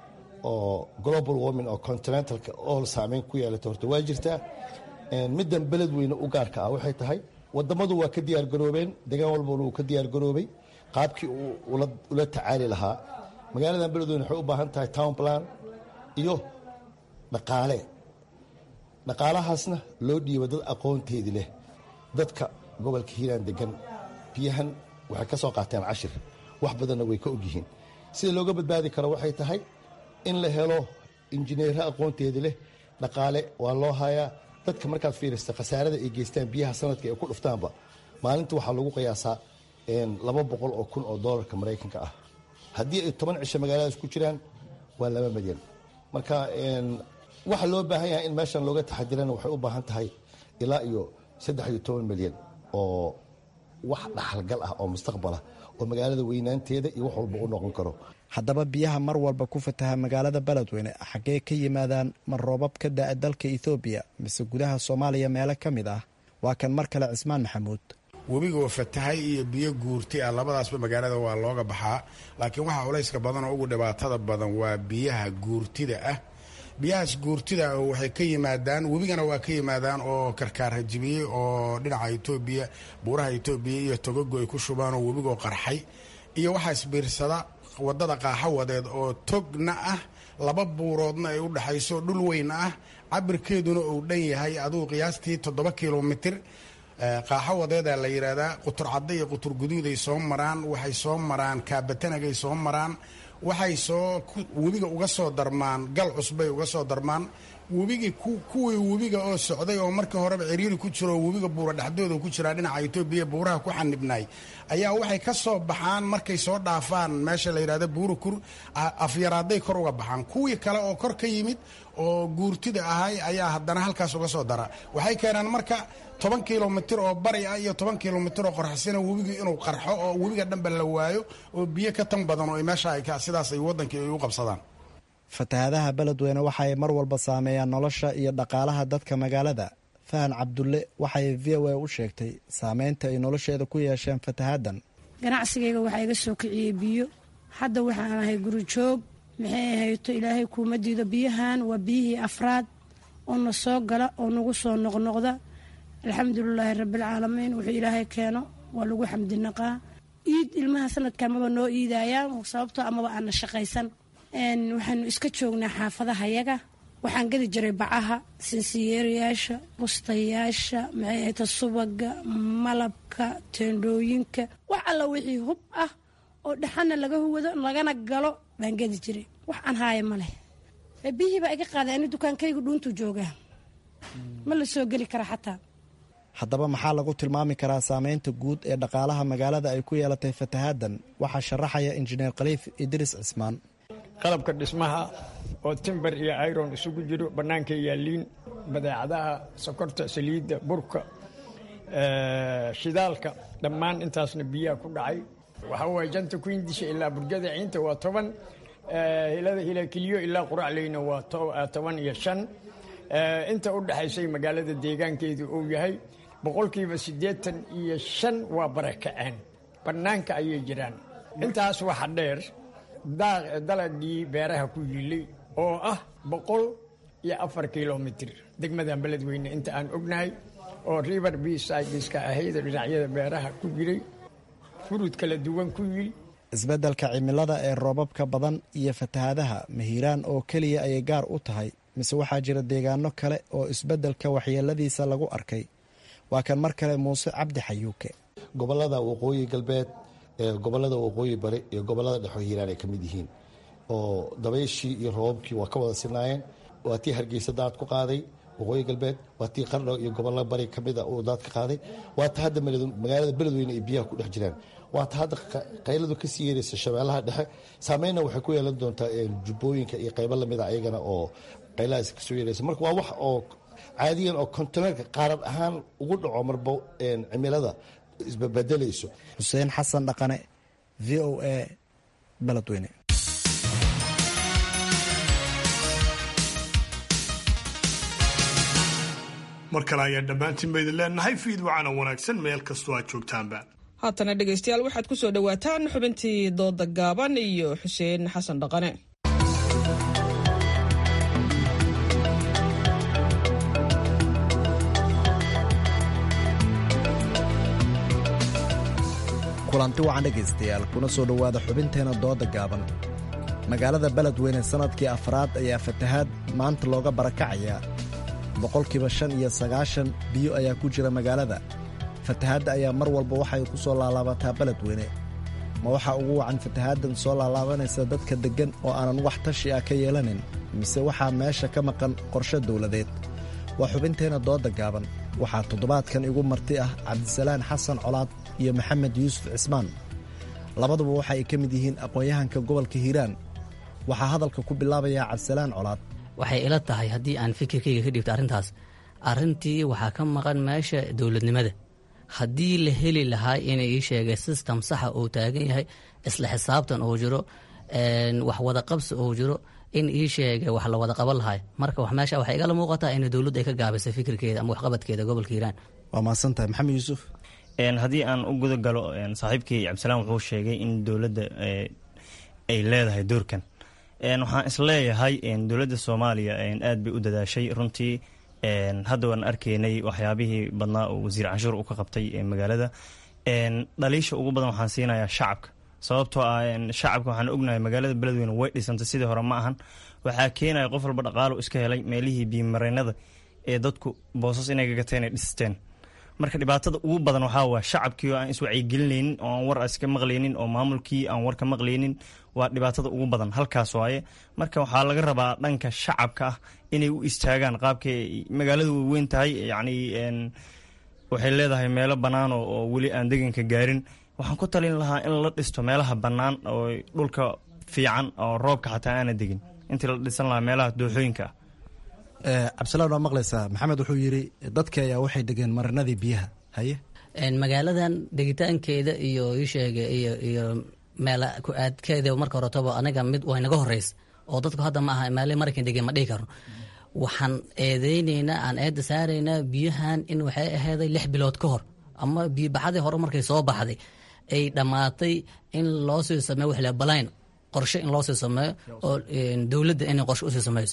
oo global warming oo continentalka oo saameyn ku yeelata horta waa jirtaa middan beledweyne u gaarka ah waxay tahay wadamadu waa ka diyaargaroobeen degaan walbana uu ka diyaargaroobay qaabkii uu ula tacaali lahaa magaaladan beledweyne waxay u baahan tahay town plan iyo dhaqaale dhaqaalahaasna loo dhiiba dad aqoonteedi leh dadka gobolka hiiraan degan biyahan waxay ka soo qaateen cashir wax badanna way ka ogyihiin sida looga badbaadi karo waxay tahay in la helo injineero aqoonteedi leh dhaqaale waa loo hayaa dadka markaad fiirista khasaarada ay geystaan biyaha sanadka ay ku dhuftaanba maalinta waxaa lagu qiyaasaa laba boqol oo kun oo doolarka maraykanka ah haddii ay toban cisho magaaladaas ku jiraan waa laba milyan marka waxa loo baahan yahay in meeshan looga taxadirana waxay u baahan tahay ilaa iyo saddex iyo toban milyan oo wax dhaxalgal ah oo mustaqbalah oo magaalada weynaanteeda iyo wax walba u noqon karo haddaba biyaha mar walba ku fataha magaalada beledweyne xaggee ka yimaadaan ma roobab ka da'a dalka ethoobiya mise gudaha soomaaliya meelo ka mid ah waa kan mar kale cismaan maxamuud webigoo fatahay iyo biyo guurti ah labadaasba magaalada waa looga baxaa laakiin waxaa culayska badan oo ugu dhibaatada badan waa biyaha guurtida ah biyahaas guurtida waxay ka yimaadaan webigana waa ka yimaadaan oo karkaar hajibiyey oo dhinaca etoobiya buuraha etoobiya iyo togogo ay ku shubaan oo webigoo qarxay iyo waxaa isbiirsada wadada qaaxawadeed oo togna ah laba buuroodna ay u dhexayso dhul weyn ah cabirkeeduna uu dhan yahay aduu qiyaastii toddoba kilomitir qaaxawadeedaa la yidhaahdaa qutur cadda iyo qutur guduuday soo maraan waxay soo maraan kaabatanagay soo maraan waxay soo webiga uga soo darmaan gal cusbay uga soo darmaan webigii kuwii webiga oo socday oo markii horeba ciriiri ku jiro oo webiga buura dhexdooda ku jiraa dhinaca etoobiya buuraha ku xanibnay ayaa waxay ka soo baxaan markay soo dhaafaan meesha la yidhahdo buurakur afyaraaday kor uga baxaan kuwii kale oo kor ka yimid oo guurtida ahay ayaa haddana halkaas uga soo dara waxay keenaan marka toban kilomitir oo bari ah iyo toban kilomitir oo qorxsina webigii inuu qarxo oo webiga dhanba la waayo oo biyo ka tan badan oo meesha sidaas ay wadankii ay u qabsadaan fatahaadaha beledweyne waxa ay mar walba saameeyaan nolosha iyo dhaqaalaha dadka magaalada fahan cabdulle waxay v o a u sheegtay saameynta ay nolosheeda ku yeesheen fatahaaddan ganacsigayga waxaa iga soo kiciyey biyo hadda waxaan ahay guri joog maxay ahayto ilaahay kuuma diido biyahan waa biyihii afraad oo na soo gala oo nagu soo noqnoqda alxamdulilaahi rabbialcaalamiin wuxuu ilaahay keeno waa lagu xamdinaqaa iid ilmaha sanadka amaba noo iidayaan sababtoo amaba aana shaqaysan waxaanu iska joognaa xaafadaha yaga waxaan gadi jiray bacaha sinsiyeerayaasha bustayaasha maxay ahayta subaga malabka teendhooyinka wax alla wixii hub ah oo dhaxana laga huwado lagana galo baan gadi jiray wax aan haaya ma leh biyihii baa iga qaaday ani dukaankaygu dhuuntuu joogaa ma la soo geli kara xataa haddaba maxaa lagu tilmaami karaa saameynta guud ee dhaqaalaha magaalada ay ku yeelatay fatahaaddan waxaa sharaxaya injineer khaliif idriis cismaan qalabka dhismaha oo timber iyo iron isugu jiro bannaanka yaaliin badeecadaha sokorta saliidda burka shidaalka dhammaan intaasna biyaha ku dhacay waxaa waye janta kuindisha ilaa burjada ciinta waa toban hilada hilakiliyo ilaa quracleyna waa toban iyo shan inta u dhexaysay magaalada deegaankeedu uu yahay boqolkiiba siddeetan iyo shan waa barakaceen bannaanka ayay jiraan intaas waxa dheer dalagii beeraha ku yilay oo ah boqol iyo afar kilomitir degmadan beledweyne inta aan ognahay oo river bsideska ahayd dhinacyada beeraha ku jiray furud kala duwan ku yil isbeddelka cimilada ee roobabka badan iyo fatahaadaha mahiiraan oo keliya ayay gaar u tahay mise waxaa jira deegaano kale oo isbeddelka waxyeeladiisa lagu arkay waa kan mar kale muuse cabdi xayuuke gobolada waqooyi galbeed gobolada waqooyi bari iyo gobolada dhexo hiiraan ay ka mid yihiin oo dabayshii iyo roobabkii waa ka wada sinaayeen waa tii hargeysa daad ku qaaday waqooyi galbeed waa tii qardho iyo gobollo bari ka mida uu daad ka qaaday waa ta hadda magaalada beledweyne ay biyaha ku dhex jiraan waa ta hadda qayladu ka sii yeeraysa shabeellaha dhexe saameynna waxay ku yeelan doontaa jubbooyinka iyo qaybo lamida ayagana oo qaylahaas kasoo yeeraysa marka waa wax oo caadiyan oo kontineerka qaarad ahaan ugu dhaco marba cimilada isbabedelayso xuseen xasan dhaqane v o a beledweyne mar kale ayaan dhammaantiin ba idin leenahay fiid wacana wanaagsan meel kastoo aad joogtaanba haatana dhegaystayaal waxaad ku soo dhowaataan xubintii dooda gaaban iyo xuseen xasan dhaqane kulanti wacan dhegaystayaal kuna soo dhowaada xubinteena dooda gaaban magaalada beledweyne sannadkii afraad ayaa fatahaad maanta looga barakacayaa boqolkiiba shan iyo sagaashan biyo ayaa ku jira magaalada fatahaadda ayaa mar walba waxay ku soo laalaabataa beledweyne ma waxaa ugu wacan fatahaaddan soo laalaabanaysa dadka deggan oo aanan wax tashi ah ka yeelanin mise waxaa meesha ka maqan qorshe dawladeed waa xubinteenna dooda gaaban waxaa toddobaadkan igu marti ah cabdisalaan xasan colaad iyo maxamed yuusuf cismaan labaduba waxa ay ka mid yihiin aqoon-yahanka gobolka hiiraan waxaa hadalka ku bilaabayaa cabdisalaan colaad waxay ila tahay haddii aan fikirkayga ka dhibto arrintaas arrintii waxaa ka maqan meesha dowladnimada haddii la heli lahaa inay ii sheegay system saxa uu taagan yahay isla xisaabtan uu jiro wax wadaqabsi uu jiro in ii sheegay wax la wada qaban lahay marka meesha waxay igala muuqataa in dowladdu ay ka gaabisay fikirkeeda ama waxqabadkeeda gobolka hiiraan waa mahadsantahay maxamed yuusuf haddii aan u guda galo saaxiibkii cabdisalaam wuxuu sheegay in dowladda ay leedahay doorkan waxaan isleeyahay dowladda soomaaliya aad bay u dadaashay runtii hadda waan arkaynay waxyaabihii badnaa oo wasiir canshuur u ka qabtay magaalada dhaliisha ugu badan waxaan siinayaa shacabka sababtoo ah shacabka waxaan ognahay magaalada beledweyne way dhisantay sidii hore ma ahan waxaa keenaya qof walba dhaqaalo iska helay meelihii biimareynada ee dadku boosas inay gagateen ay dhisteen marka dhibaatada ugu badan waxaa waa shacabkii oo aan iswacyigelinaynin oo aan war iska maqlaynin oo maamulkii aan war ka maqlaynin waa dhibaatada ugu badan halkaas waaye marka waxaa laga rabaa dhanka shacabka ah inay u istaagaan qaabkay magaalada way weyn tahay yacni waxay leedahay meelo bannaan oo weli aan deganka gaarin waxaan ku talin lahaa in la dhisto meelaha bannaan oo dhulka fiican oo roobka xataa aana degin intii la dhisan lahaa meelaha dooxooyinka ah cabdisalaan waa maqlaysaa maxamed wuxuu yidhi dadkii ayaa waxay degeen marinadii biyaha haye magaaladan degitaankeeda iyo isheega iyo iyo meel ku aadkeeda marka horetaba aniga mid way naga horeysa oo dadku hadda ma aha meele maraykan degeen ma dhihi karno waxaan eedeyneynaa aan eedda saaraynaa biyahan in waxay aheyday lix bilood ka hor ama biyobaxadii hore markay soo baxday ay dhammaatay in loo sii sameeyo wixla balayn qorshe in loo sii sameeyo oo dowladda inay qorshe usii sameyso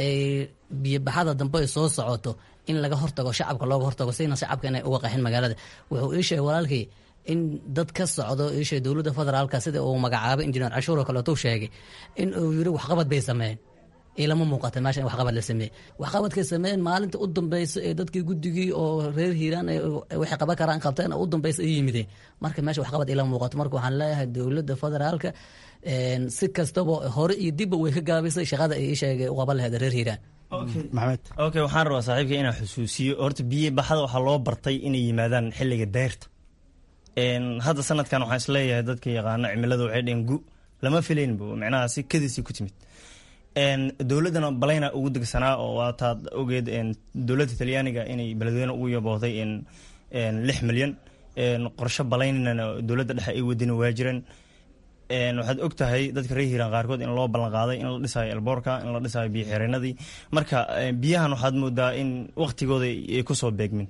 biyobaxada dambe ay soo socoto in laga hortago shacabka looga hortago sina shacabka inay uga qaxin magaalada wuxuu ii sheegay walaalkii in dad ka socdo iisheeg dowladda federaalka sida uu magacaabay injineer cashuur oo kaleeto sheegay in uu yiri waxqabad bay sameeyeen ilama muuqata meesha in waxqabad la sameeyey waxqabadkay sameeyeen maalinta u dambeysa ee dadkii guddigii oo reer hiiraan waxay qaban karaan qabteen u dambeysa ay yimideen marka meesha waxqabad ilama muuqato marka waxaan leeyahay dowladda federaalka si kastaba hore iyo dibba way ka gaabisay shaqada ay sheegay u qaban lahayd reer hiiraan maxamed okay waxaan rabaa saaxiibka inaan xusuusiyo horta biyo baxada waxaa loo bartay inay yimaadaan xilliga deyrta hadda sanadkan waxaan isleeyahay dadka yaqaano cimilada waxay dheheen gu lama filaynba micnaha si kadiisii ku timid dowladdana balayna ugu degsanaa oo waataad ogeed dowladda talyaaniga inay beledweyne ugu yabooday lix milyan qorshe balaynana dowladda dhexe ay wadina waa jireen waxaad og tahay dadka reer hiiraan qaarkood in loo ballan qaaday in la dhisayo elboorka in la dhisayo biyo xireenadii marka biyahan waxaad moodaa in waktigooda ay kusoo beegmin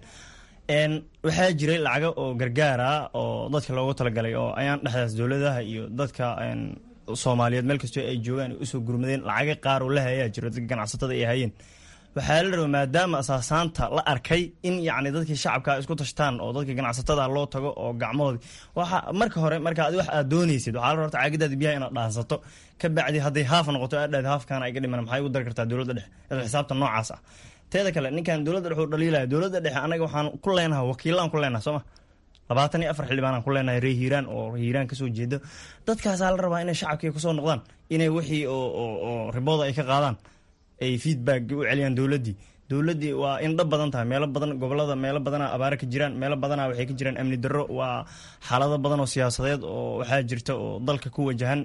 waxaa jiray lacago oo gargaara oo dadka loogu talagalay oo ayaan dhexdaas dowladaha iyo dadka soomaaliyeed meel kastoo ay joogaan ay usoo gurmadeen lacaga qaar oo la hayaa jiro dadka ganacsatada ay hayeen waxaa la rabaa maadaama asaasaanta la arkay in yacni dadkii shacabka isku tashtaan oo dadka ganacsatada loo tago oo gacmahoodi waxa marka hore marka adi wax aad doonaysid waxaa la rabta caagadaada biyaha inaad dhaansato ka bacdi hadday haaf noqoto aad dhahd haafkaana ay ga dhiman maxay ugu dari kartaa dowladda dhexe isla xisaabta noocaas ah teeda kale ninkan dowladda dhexe u dhaliilaya dowladda dhexe anaga waxaan ku leenahay wakiilaan ku leenahay sooma labaatan iyo afar xildhibaanaan ku leenahay reer hiiraan oo hiiraan kasoo jeedo dadkaasaa la rabaa inay shacabkii kusoo noqdaan inay wixii oo ribooda ay ka qaadaan ay feedback u celiyaan dowladdii dowladdii waa indho badan tahay meelo badan gobolada meelo badana abaare ka jiraan meelo badana waxay ka jiraan amni darro waa xaalado badan oo siyaasadeed oo waxaa jirta oo dalka ku wajahan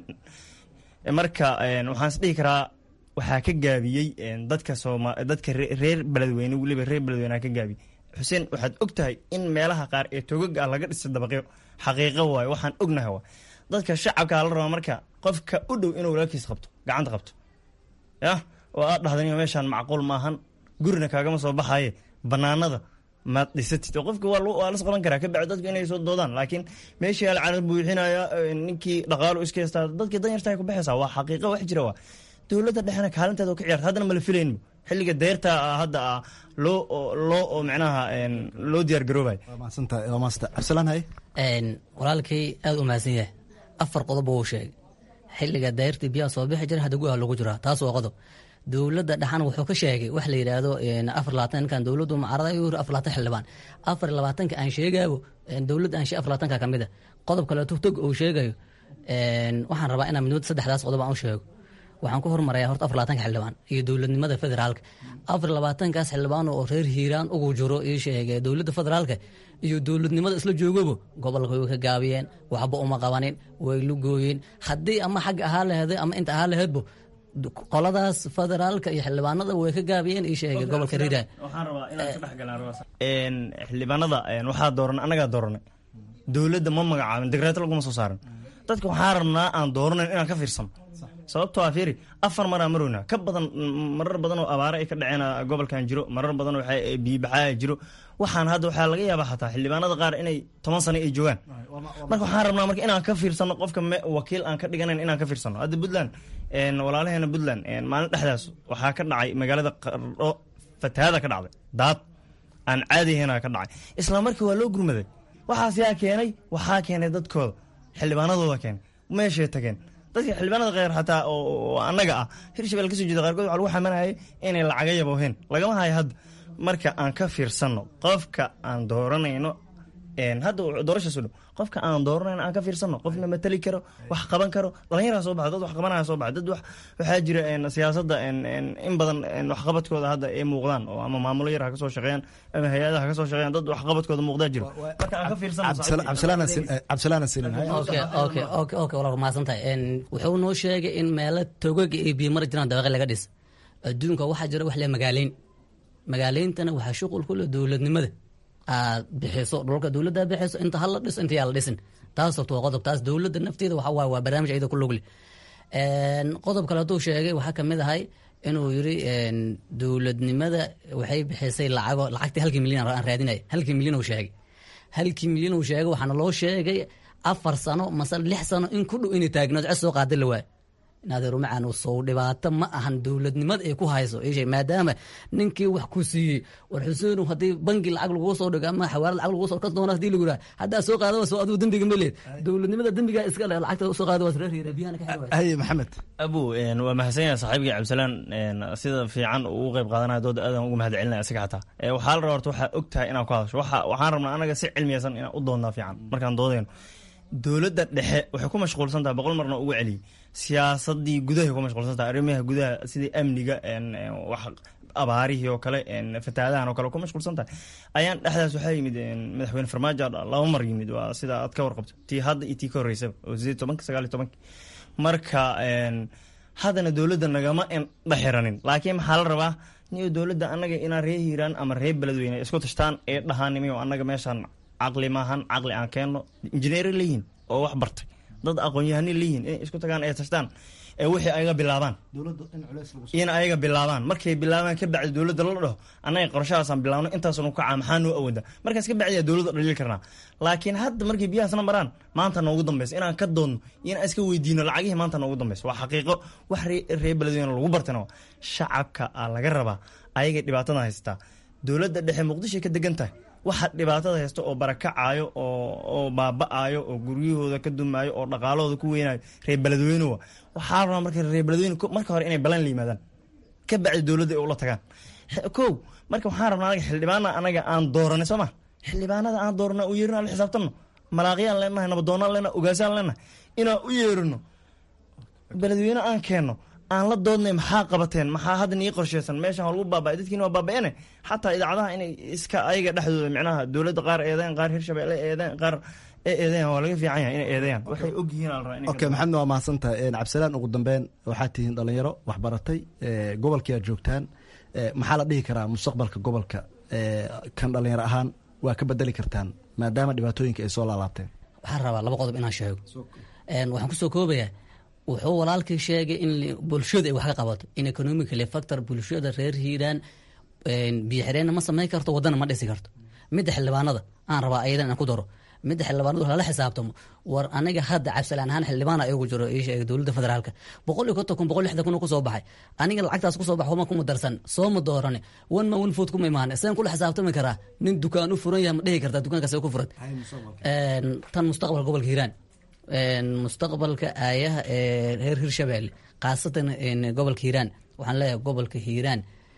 marka waxaan is dhihi karaa waxaa ka gaabiyey dadka sooma dadka reer beledweyne weliba reer beledweyne ka gaabiyey xuseen waxaad og tahay in meelaha qaar ee togaga ah laga dhisay dabaqyo xaqiiqo waayo waxaan ognahay waa dadka shacabkaa la rabaa marka qofka u dhow inuu walaalkiis qabto gacanta qabto yah oo aad dhahdan meeshaan macquul maahan gurina kaagama soo baxaye banaanada maad dhisatid oo qofka waa las qaban karaa kabacdi dadku inay soo doodaan laakiin meeshii alcalad buuxinaya ninkii dhaqaalu iska heystaa dadkii danyarta ku baxaysaa waa xaqiiqo wax jira waa dowladda dhexena kaalinteeda ka ciyaarta haddana mala filaynba xilliga deyrta hadda loo loo micnaha loo diyaar garoobay walaalkay aada u mahadsan yahay afar qodob wuu sheegay xilliga dayrtii biyaha soo bixi jira hadda gudaha lagu jiraa taas waa qodob dowladda dhaxan wuxuu ka sheegay wax la yidhaahdo afar labaatan ninkan dowladdu mucaarada ayuu yiri afar labaatan xildhibaan afar labaatanka aan sheegaabo dowladda aan afar labaatanka ka mid a qodob kaleeto tog uu sheegayo waxaan rabaa inaan midnimada saddexdaas qodob aan u sheego waxaan ku hormarayaa horta afar labaatanka xildhibaan iyo dowladnimada federaalka afar labaatankaas xildhibaan oo reer hiiraan ugu jiro ii sheegay dowladda federaalka iyo dowladnimada isla joogaba gobolka way ka gaabiyeen waxba uma qabanin way lugooyeen haddii ama xagga ahaa laheeday ama inta ahaa laheedbo qoladaas federaalka iyo xildhibaanada way ka gaabiyeen ii sheegay gobolka riiraan waxaan rabaa inaan ka dhex galaan xildhibaanada waxaa dooran anagaa dooranay dowladda ma magacaabin degreeto laguma soo saarin dadka waxaa rabnaa aan dooranayn inaan ka fiirsano sababtoo ah fiiri afar maraa marowna ka badan marar badan oo abaare ay ka dhaceen gobolkan jiro marar badan oo biyibaxaa jiro waxaan hadda waxaa laga yaabaa xataa xildhibaanada qaar inay toban sano ay joogaan marka waxaan rabnaa marka inaan ka fiirsano qofka wakiil aan ka dhiganayn inaan ka fiirsano hadda puntland walaalaheena puntland maalin dhexdaas waxaa ka dhacay magaalada qardho fatahaada ka dhacday daad aan caadihena ka dhacay isla markii waa loo gurmaday waxaas yaa keenay waxaa keenay dadkooda xildhibaanadooda keenay meeshay tageen dadka xildhibaanada kheyr xataa oo annaga ah hirshabelle kasoo jeeda qaarkood waxa lagu xamanayay inay lacaga yabooheen lagama hayo hadda marka aan ka fiirsanno qofka aan dooranayno hadda doorashaas dhow qofka aan dooranayno aan ka fiirsanno qofna matali karo wax qaban karo dhalinyaraa soo baxa dad wax qabanaya soo baxa dad waxaa jira siyaasadda in badan waxqabadkooda hadda ay muuqdaan oo ama maamulo yar ha ka soo shaqeeyaan ama hay-adaha ha ka soo shaqeeyaan dad waxqabadkooda muuqdaa jira marka aan ka fiirsannook wala mahadsan tahay wuxuu noo sheegay in meelo togaga iyo biyo mara jiraan dabaqi laga dhis adduunka waxaa jira wax le magaaleyn magaaleyntana waxaa shuqul ku leh dowladnimada aad bixiso dhulka dowladda bixiso inta hala dhiso inta yaa la dhisin taas horta waa qodob taas dowladda nafteeda waxa waaye waa barnaamij ayada ku lugli qodob kale hadduu sheegay waxaa kamid ahay inuu yiri dowladnimada waxay bixisay lacago lacagtii halkii milyan aan raadinaya halkii milyan uu sheegay halkii milyan uu sheegay waxaana loo sheegay afar sano mase lix sano in ku dhow inay taagnaad cod soo qaada la waayo naadeerumacaan sow dhibaato ma ahan dowladnimada ay ku hayso ishe maadaama ninkii wax ku siiyey war xuseenu haddii bangi lacag lagu soo dhigo ama xawaarad lacag lagu soo kan doona hadii lagu yidhaha haddaa soo qaada soo adigu dembiga ma leed dowladnimada dembigaa iska le lacagta soo qaada waa reer biyahana ka xirwa haye maxamed abu waa mahadsan yahay saaxiibkii cabdisalaan sida fiican uu u qayb qaadanaya dooda aadan ugu mahad celinaya isaga xataa waxaa la rabaa horta waxaa og tahay inaan ku hadasho waxaan rabnaa anaga si cilmiyaysan inaan u doonnaa fiican markaan doodayno dowladda dhexe waxay ku mashquulsan tahay boqol marna ugu celiyey siyaasadii gudahay ku mashquulsan tahay arrimaha gudaha sidii amniga wax abaarihii oo kale fatahaadahan oo kale ku mashquulsan tahay ayaan dhexdaas waxaa yimid madaxweyne farmaajo laba mar yimid waa sida aad ka warqabto tii hadda iyo tii ka horreysaba oo sideed tobanka sagaal iyo tobanki marka haddana dowladda nagama dhexiranin laakiin maxaa la rabaa niyo dowladda annaga inaan ree hiiraan ama ree beledweyne isku tashtaan ee dhahaanimiyo annaga meeshaan caqli maahan caqli aan keenno injineeri leeyihin oo wax bartay dad aqoon-yahani leeyihin inay isku tagaan ay tashtaan ee wixii ayaga bilaabaan in ayaga bilaabaan markay bilaabaan ka bacdi dowladda la dhaho annaga qorashahaasaan bilaabno intaasnu kacaa maxaa noo awooda markaas ka bacdiyaa dowladda dhaliili karnaa laakiin hadda markay biyahaasna maraan maanta noogu dambeysa inaan ka doonno iyo inaan iska weydiino lacagihii maanta noogu dambeysa waa xaqiiqo wax ree beledweyne lagu bartana shacabka aa laga rabaa ayagay dhibaatada haystaa dowladda dhexe muqdishoay ka degan tahay waxa dhibaatada haysta oo barakacaayo oo baaba-aayo oo guryahooda ka dumaayo oo dhaqaalahooda ku weynayo reer beledweynewa waxaa rabaa marka reer beledweyne marka hore inay balan la yimaadaan ka bacdi dowladda ay ula tagaan kow marka waxaan rabnaa anaga xildhibaana anaga aan dooranay soo ma xildhibaanada aan doorana u yeerino aan la xisaabtanno malaaqyaan leenahay nabadoonaan leenahay ogaasaan leenahay inaan u yeerino beledweyne aan keenno aan la doodnay maxaa qabateen maxaa hadda nii qorsheysan meeshan waa lagu baaba'ay dadkiina waa baaba'ene xataa idaacadaha inay iska ayaga dhexdooda micnaha dowladda qaar eedeen qaar hirshabelle eedeen qaar ee eedeyan waa laga fiican yahay inay eedeeyaan waxay ogyihiin ala rabaa okay maxamed waa mahadsantahay cabdisalaan ugu dambeyn waxaad tihiin dhalinyaro waxbaratay gobolkii aad joogtaan maxaa la dhihi karaa mustaqbalka gobolka kan dhalinyaro ahaan waa ka bedeli kartaan maadaama dhibaatooyinka ay soo laalaabteen waxaan rabaa laba qodob inaan sheego waxaan kusoo koobayaa wuxuu walaalkii sheegay in bulshada ay wax ka qabato in economically factor bulshada reer hiiraan biyo xireenna ma samayn karto wadana ma dhisi karto midda xildhibaanada aan rabaa ayadan inaan ku daro midda xildhibaanadu lala xisaabtamo war aniga hadda cabsilaan ahaan xildhibaana igu jiro ii sheegay dowladda federaalka boqol iyo konton kun boqol lixdan kun kusoo baxay aniga lacagtaas kusoo bax wama kuma darsan soo ma doorane one ma one food kuma imaane seen kula xisaabtami karaa nin dukaan u furan yahay ma dhihi kartaa dukaankaas ku furan tan mustaqbalka gobolka hiiraan mustaqbalka aayaha ee reer hirshabelle khaasatan gobolka hiiraan waxaan leeyahay gobolka hiiraan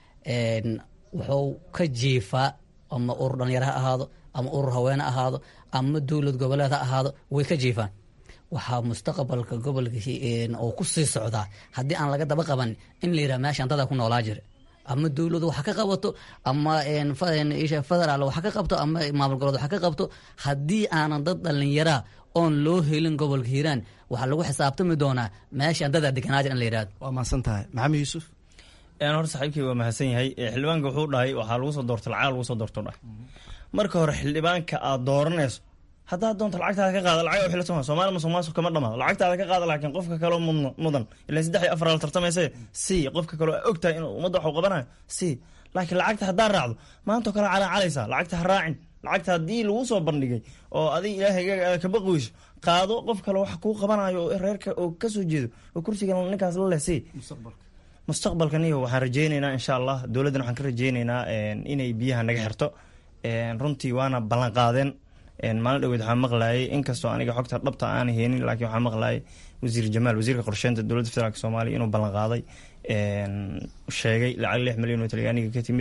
wuxuu ka jiifaa ama urur dhalinyaro ha ahaado ama urur haweene ha ahaado ama dowlad goboleed ha ahaado way ka jiifaan waxaa mustaqbalka gobolka oo ku sii socdaa haddii aan laga daba qaban in la yidhaha meeshaan dadaa ku noolaa jira ama dowladu waxa ka qabato ama federaal waxa ka qabto ama maamul goboleed waxa ka qabto haddii aanan dad dhalinyaraa oon loo helin gobolka hiiraan waxaa lagu xisaabtami doonaa meeshaan dadaa deganaaja in la yidhahdo waa mahadsan tahay maxamed yuusuf hor saaxiibkii waa mahadsan yahay xildhibaanka wuxuu dhahay waxaa lagu soo doorta lacag lagu soo doorto dhahay marka hore xildhibaanka aad dooranayso haddaad doonto lacagtaada ka qaada lacag xila soma somaali musuqmaasuq kama dhamaado lacagtaada ka qaada laakiin qofka kaloo mudan ilan saddex iyo afar la tartamayse si qofka kaloo ogtahay inuu ummadda wax u qabanayo si laakiin lacagta haddaa raacdo maantao kale calaacalaysaa lacagta ha raacin lacagta haddii lagu soo bandhigay oo adig ilaahay ka baqi weyso qaado qof kale wax kuu qabanayo oo reerka oo kasoo jeedo oo kursigan ninkaas la leh si mustaqbalkaniyo waxaan rajeyneynaa insha allah dowladdan waxaan ka rajeyneynaa inay biyaha naga xirto runtii waana ballan qaadeen maalin dhaweyd waxaa maqlayay inkastoo aniga xogta dhabta aan heenin laakiin waxaa maqlayay wasiir jamaal wasiirka qorsheynta dowladda federaalk soomaaliya inuu ballan qaaday sheegay lacag lix milyan oo talyaaniga ka timid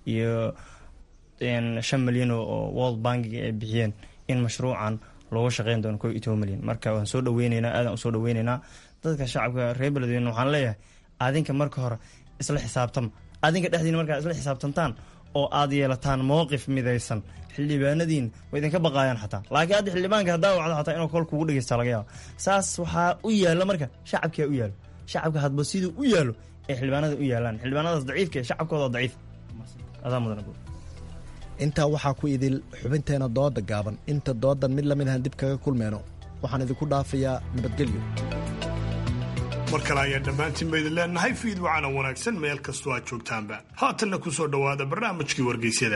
iyo shan milyan oo world bankiga ay bixiyeen in mashruucan looga shaqeyn doono ko iyo toban milyan marka waan soo dhaweyneynaa aadaan usoo dhaweyneynaa dadka shacabka reer beledweyne waxaan leeyahay adinka marka hore isla xisaabtama adinka dhexdiina markaa isla xisaabtantaan oo aad yeelataan mowqif midaysan xildhibaanadiin way idinka baqaayaan xataa laakiin hadda xildhibaanka haddaa wacdo xataa inuu kol kugu dhegeysta laga yaaba saas waxaa u yaalla marka shacabkaa u yaalo shacabka hadba siduu u yaalo ay xildhibaanada u yaalaan xildhibaanadaas daciifka ee shacabkooda daciif adaa mudan intaa waxaa ku idil xubinteena dooda gaaban inta doodan mid lamid ahan dib kaga kulmeyno waxaan idinku dhaafayaa nabadgelyo mar kale ayaan dhammaantiinba idin leenahay fiid wacana wanaagsan meel kastoo aad joogtaanba haatanna ku soo dhowaada barnaamijkii wargeysyada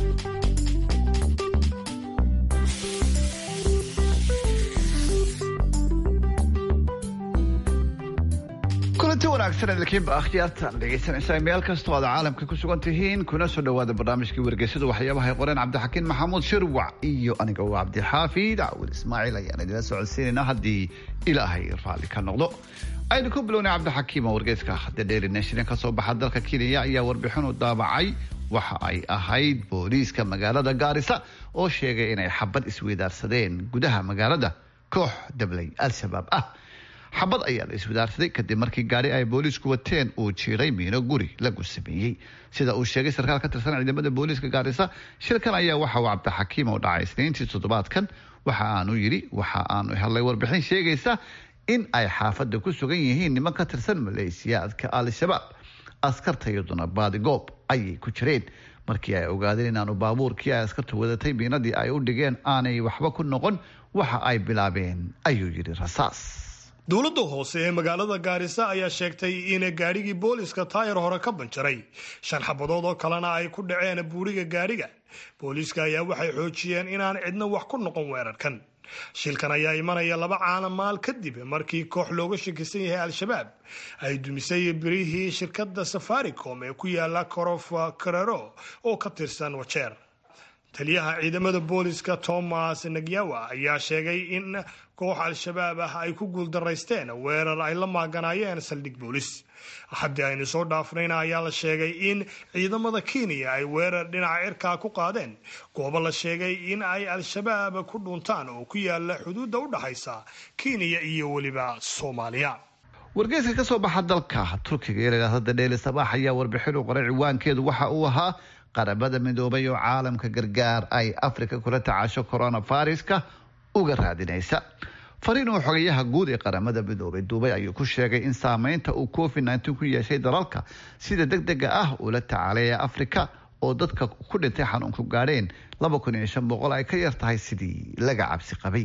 kulanti wanaagsan idinkiinba akhyaartan dhegaysanaysaa meel kastoo aad caalamka ku sugan tihiin kuna soo dhowaada barnaamijkii wargeysadu waxyaabaha ay qoreen cabdixakiin maxamuud shirwac iyo aniga waa cabdixaafid cawil ismaaciil ayaan idila socodsiinaynaa haddii ilaahay raalli ka noqdo aynu ku bilownay cabdixakiim oo wargeyska the daily nation ka soo baxa dalka kenya ayaa warbixin u daabacay waxa ay ahayd booliiska magaalada gaarisa oo sheegay inay xabad isweydaarsadeen gudaha magaalada koox dablay al-shabaab ah xabad ayaa la iswadaarsaday kadib markii gaari ay booliisku wateen uu jiiray miino guri lagu sameeyey sida uu sheegay sarkaal ka tirsan ciidamada booliiska gaarisa shilkan ayaa waxa uu cabdixakiim oo dhacay isniintii toddobaadkan waxa aanu yidhi waxa aanu helnay warbixin sheegaysa in ay xaafadda ku sugan yihiin niman ka tirsan maleesiyaadka al-shabaab askarta iyaduna baadigoob ayay ku jireen markii ay ogaadeen inaanu baabuurkii ay askartu wadatay miinadii ay u dhigeen aanay waxba ku noqon waxa ay bilaabeen ayuu yidhi rasaas dowladda hoose ee magaalada gaarisa ayaa sheegtay in gaadhigii booliiska taayar hore ka banjaray shan xabadood oo kalena ay ku dhaceen buuriga gaadhiga booliiska ayaa waxay xoojiyeen inaan cidna wax ku noqon weerarkan shilkan ayaa imanaya laba caana maal kadib markii koox looga shakisan yahay al-shabaab ay dumisay birihii shirkadda safaricom ee ku yaala korof karero oo ka tirsan wajeer taliyaha ciidamada booliiska thomas nagyawa ayaa sheegay in koox al-shabaab ah ay ku guuldaraysteen weerar ay la maaganaayeen saldhig boolis haddii aynu soo dhaafnayna ayaa la sheegay in ciidamada kenya ay weerar dhinaca cirkaa ku qaadeen goobo la sheegay in ay al-shabaab ku dhuntaan oo ku yaala xuduudda u dhaxaysa kenya iyo weliba soomaaliya wargeyska ka soo baxa dalka turkiga ee layidhaahda dheeli sabaax ayaa warbixin u qoray ciwaankeedu waxa uu ahaa qaramada midoobay oo caalamka gargaar ay afrika kula tacaasho coronaviruska uga raadinaysa fariin uu xogayaha guud ee qaramada midoobay duubay ayuu ku sheegay in saameynta uu covid nteen ku yeeshay dalalka sida deg dega ah ula tacaalaya afrika oo dadka ku dhintay xanuunku gaadheen laba kun iyo shan boqol ay ka yar tahay sidii laga cabsi qabay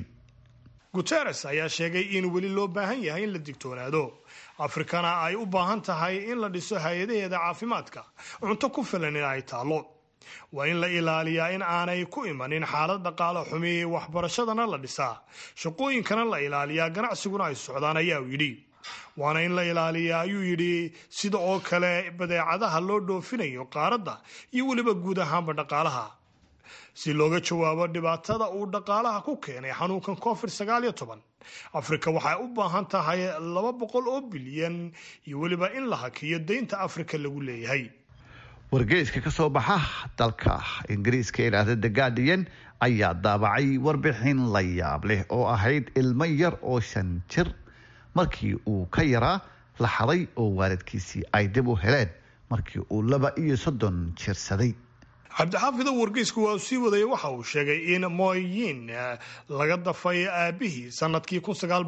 guteres ayaa sheegay in weli loo baahan yahay in la digtoonaado afrikana ay u baahan tahay in la dhiso hay-adaheeda caafimaadka cunto ku filan in ay taallo waa in la ilaaliyaa in aanay ku imanin xaalad dhaqaale xumi waxbarashadana la dhisaa shaqooyinkana la ilaaliyaa ganacsiguna ay socdaan ayaa uu yidhi waana in la ilaaliyaa ayuu yidhi sida oo kale badeecadaha loo dhoofinayo qaaradda iyo weliba guud ahaanba dhaqaalaha si looga jawaabo dhibaatada uu dhaqaalaha ku keenay xanuunkan covid sagaal iyo toban afrika waxay u baahan tahay laba boqol oo bilyan iyo weliba in la hakiyo deynta afrika lagu leeyahay wargeyska ka soo baxa dalka ingiriiska ee idhaahda the guardian ayaa daabacay warbixin la yaab leh oo ahayd ilmo yar oo shan jir markii uu ka yaraa la xaday oo waalidkiisii ay dib u heleen markii uu laba iyo soddon jirsaday cabdixaafido wargeysku waa sii wadaya waxa uu sheegay in moyin laga dafay aabihii sanadkii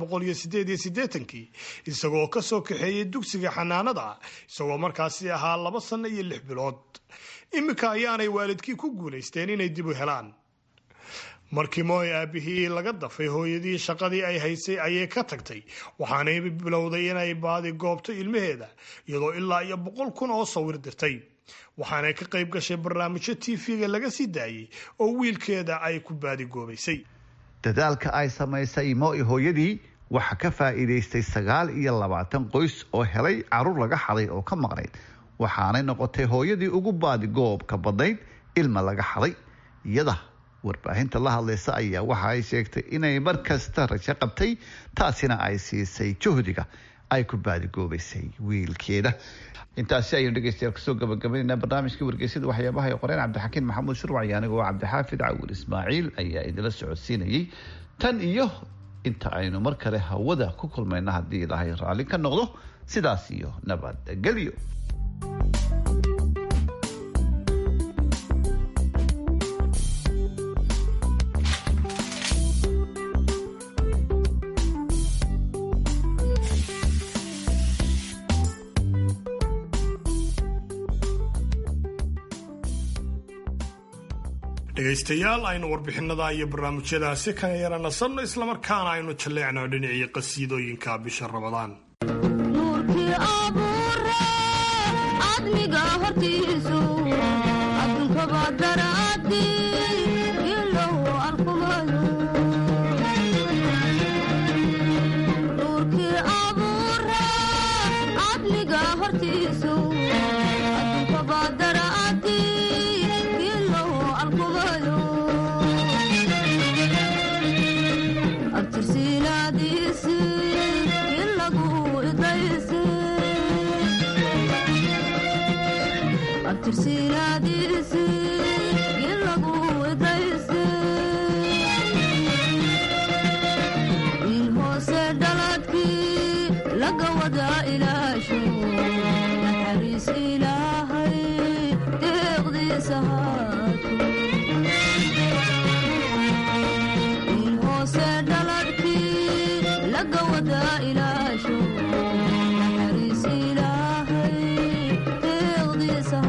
kii isagoo kasoo kaxeeyey dugsiga xanaanada isagoo markaasi ahaa laba sanno iyo lix bilood iminka ayaanay waalidkii ku guulaysteen inay dib u helaan markii mooy aabihii laga dafay hooyadii shaqadii ay haysay ayay ka tagtay waxaanay bilowday inay baadi goobto ilmaheeda iyadoo ilaa iyo boqol kun oo sawir dirtay waxaanay ka qayb gashay barnaamijyo tv-ga laga sii daayey oo wiilkeeda ay ku baadigoobaysay dadaalka ay samaysay moi hooyadii waxaa ka faa'iidaystay sagaal iyo labaatan qoys oo helay caruur laga xaday oo ka maqnayd waxaanay noqotay hooyadii ugu baadigoobka badnayd ilma laga xaday iyada warbaahinta la hadlaysa ayaa waxa ay sheegtay inay mar kasta rajo qabtay taasina ay siisay juhdiga ay ku baadigoobaysay wiilkeeda intaasi ayaynu dhegeystayaal kusoo gabagabaynaynaa barnaamijkii wargeysada waxyaabaha ay qoreen cabdixakiin maxamuud shurwac iyo anigoo cabdixaafid cawil ismaaciil ayaa idila socodsiinayay tan iyo inta aynu mar kale hawada ku kulmayna haddii ilaahay raalli ka noqdo sidaas iyo nabadgelyo dhegaystayaal aynu warbixinada iyo barnaamijyadaasi kan yara nasanno islamarkaana aynu jalleecno dhinacii qasiidooyinka bisha rabadaan nuurkii abuure admiga hortiisu adduunkaba daraadi ilow arkumayo nuurkii abuure admiga hortiisu adduunkaba daraadi ilow arkumayo abtirsiinaadiisi ilagu idaysi abtirsiinaadiisi ilagu idaysi in hoose dhaladkii laga wada ilaasho naxariis ilaahay deeqdiisa haato in hoose dhaladkii laga wada ilaasho naxariis ilaahay deeqdiisa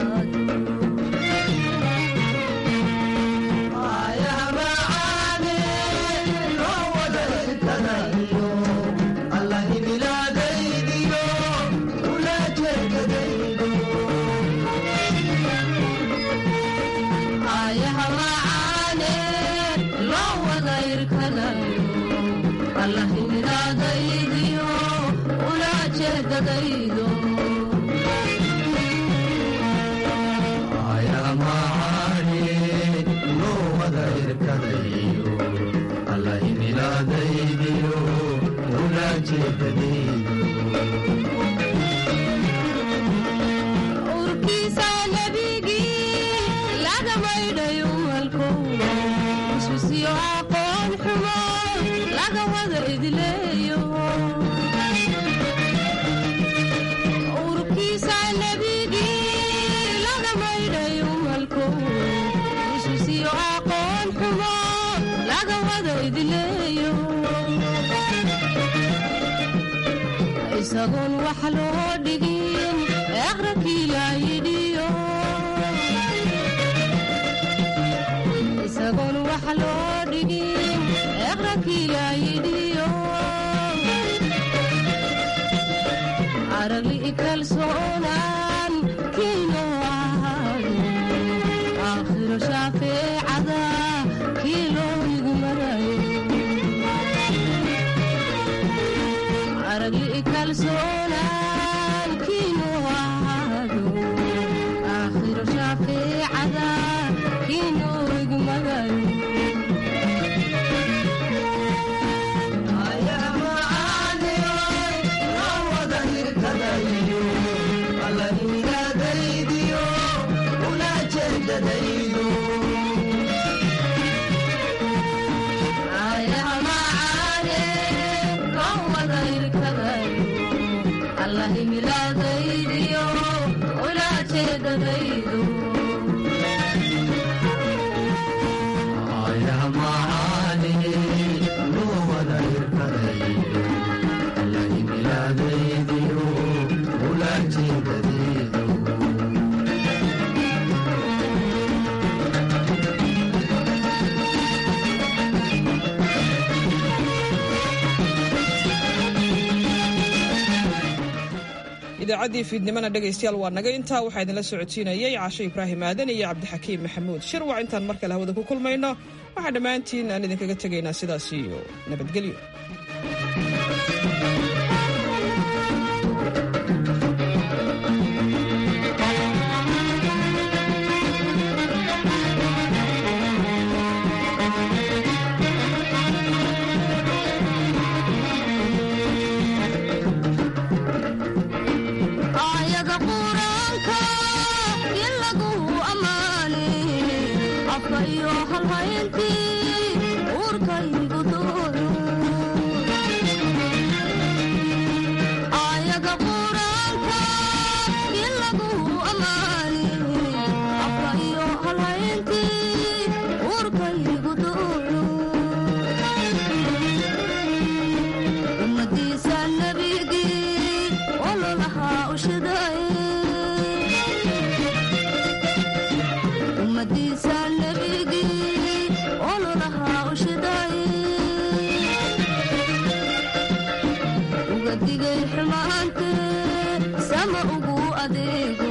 urkiisa nebigii laga maydhayo malko iswisiyo aqoon xumo laga wada idleeyo urkiisa nebigii laga maydhayo malko iswisiyo aqoon xumo laga wada idleeyo isagoon wax loo dhigin eqrakii laa yidhiyo isagoon wax loo dhigin eqrakii laa yidhiyo aragli kalsoonaan kiino ahaado aakhiro shaafeecada kii loo igu marayo aragli kalsoonaan kiino ahaado aakhiro shaafeecada kiino igu magayo idaacaddii fiidnimana dhegaystayaal waa naga intaa waxaa idinla socodsiinayay caashe ibraahim aadan iyo cabdixakiim maxamuud shirwac intaan mar kale hawada ku kulmayno waxaa dhammaantiin aan idinkaga tegaynaa sidaas iyo nabadgelyo uga digay xumaante sama ugu adeego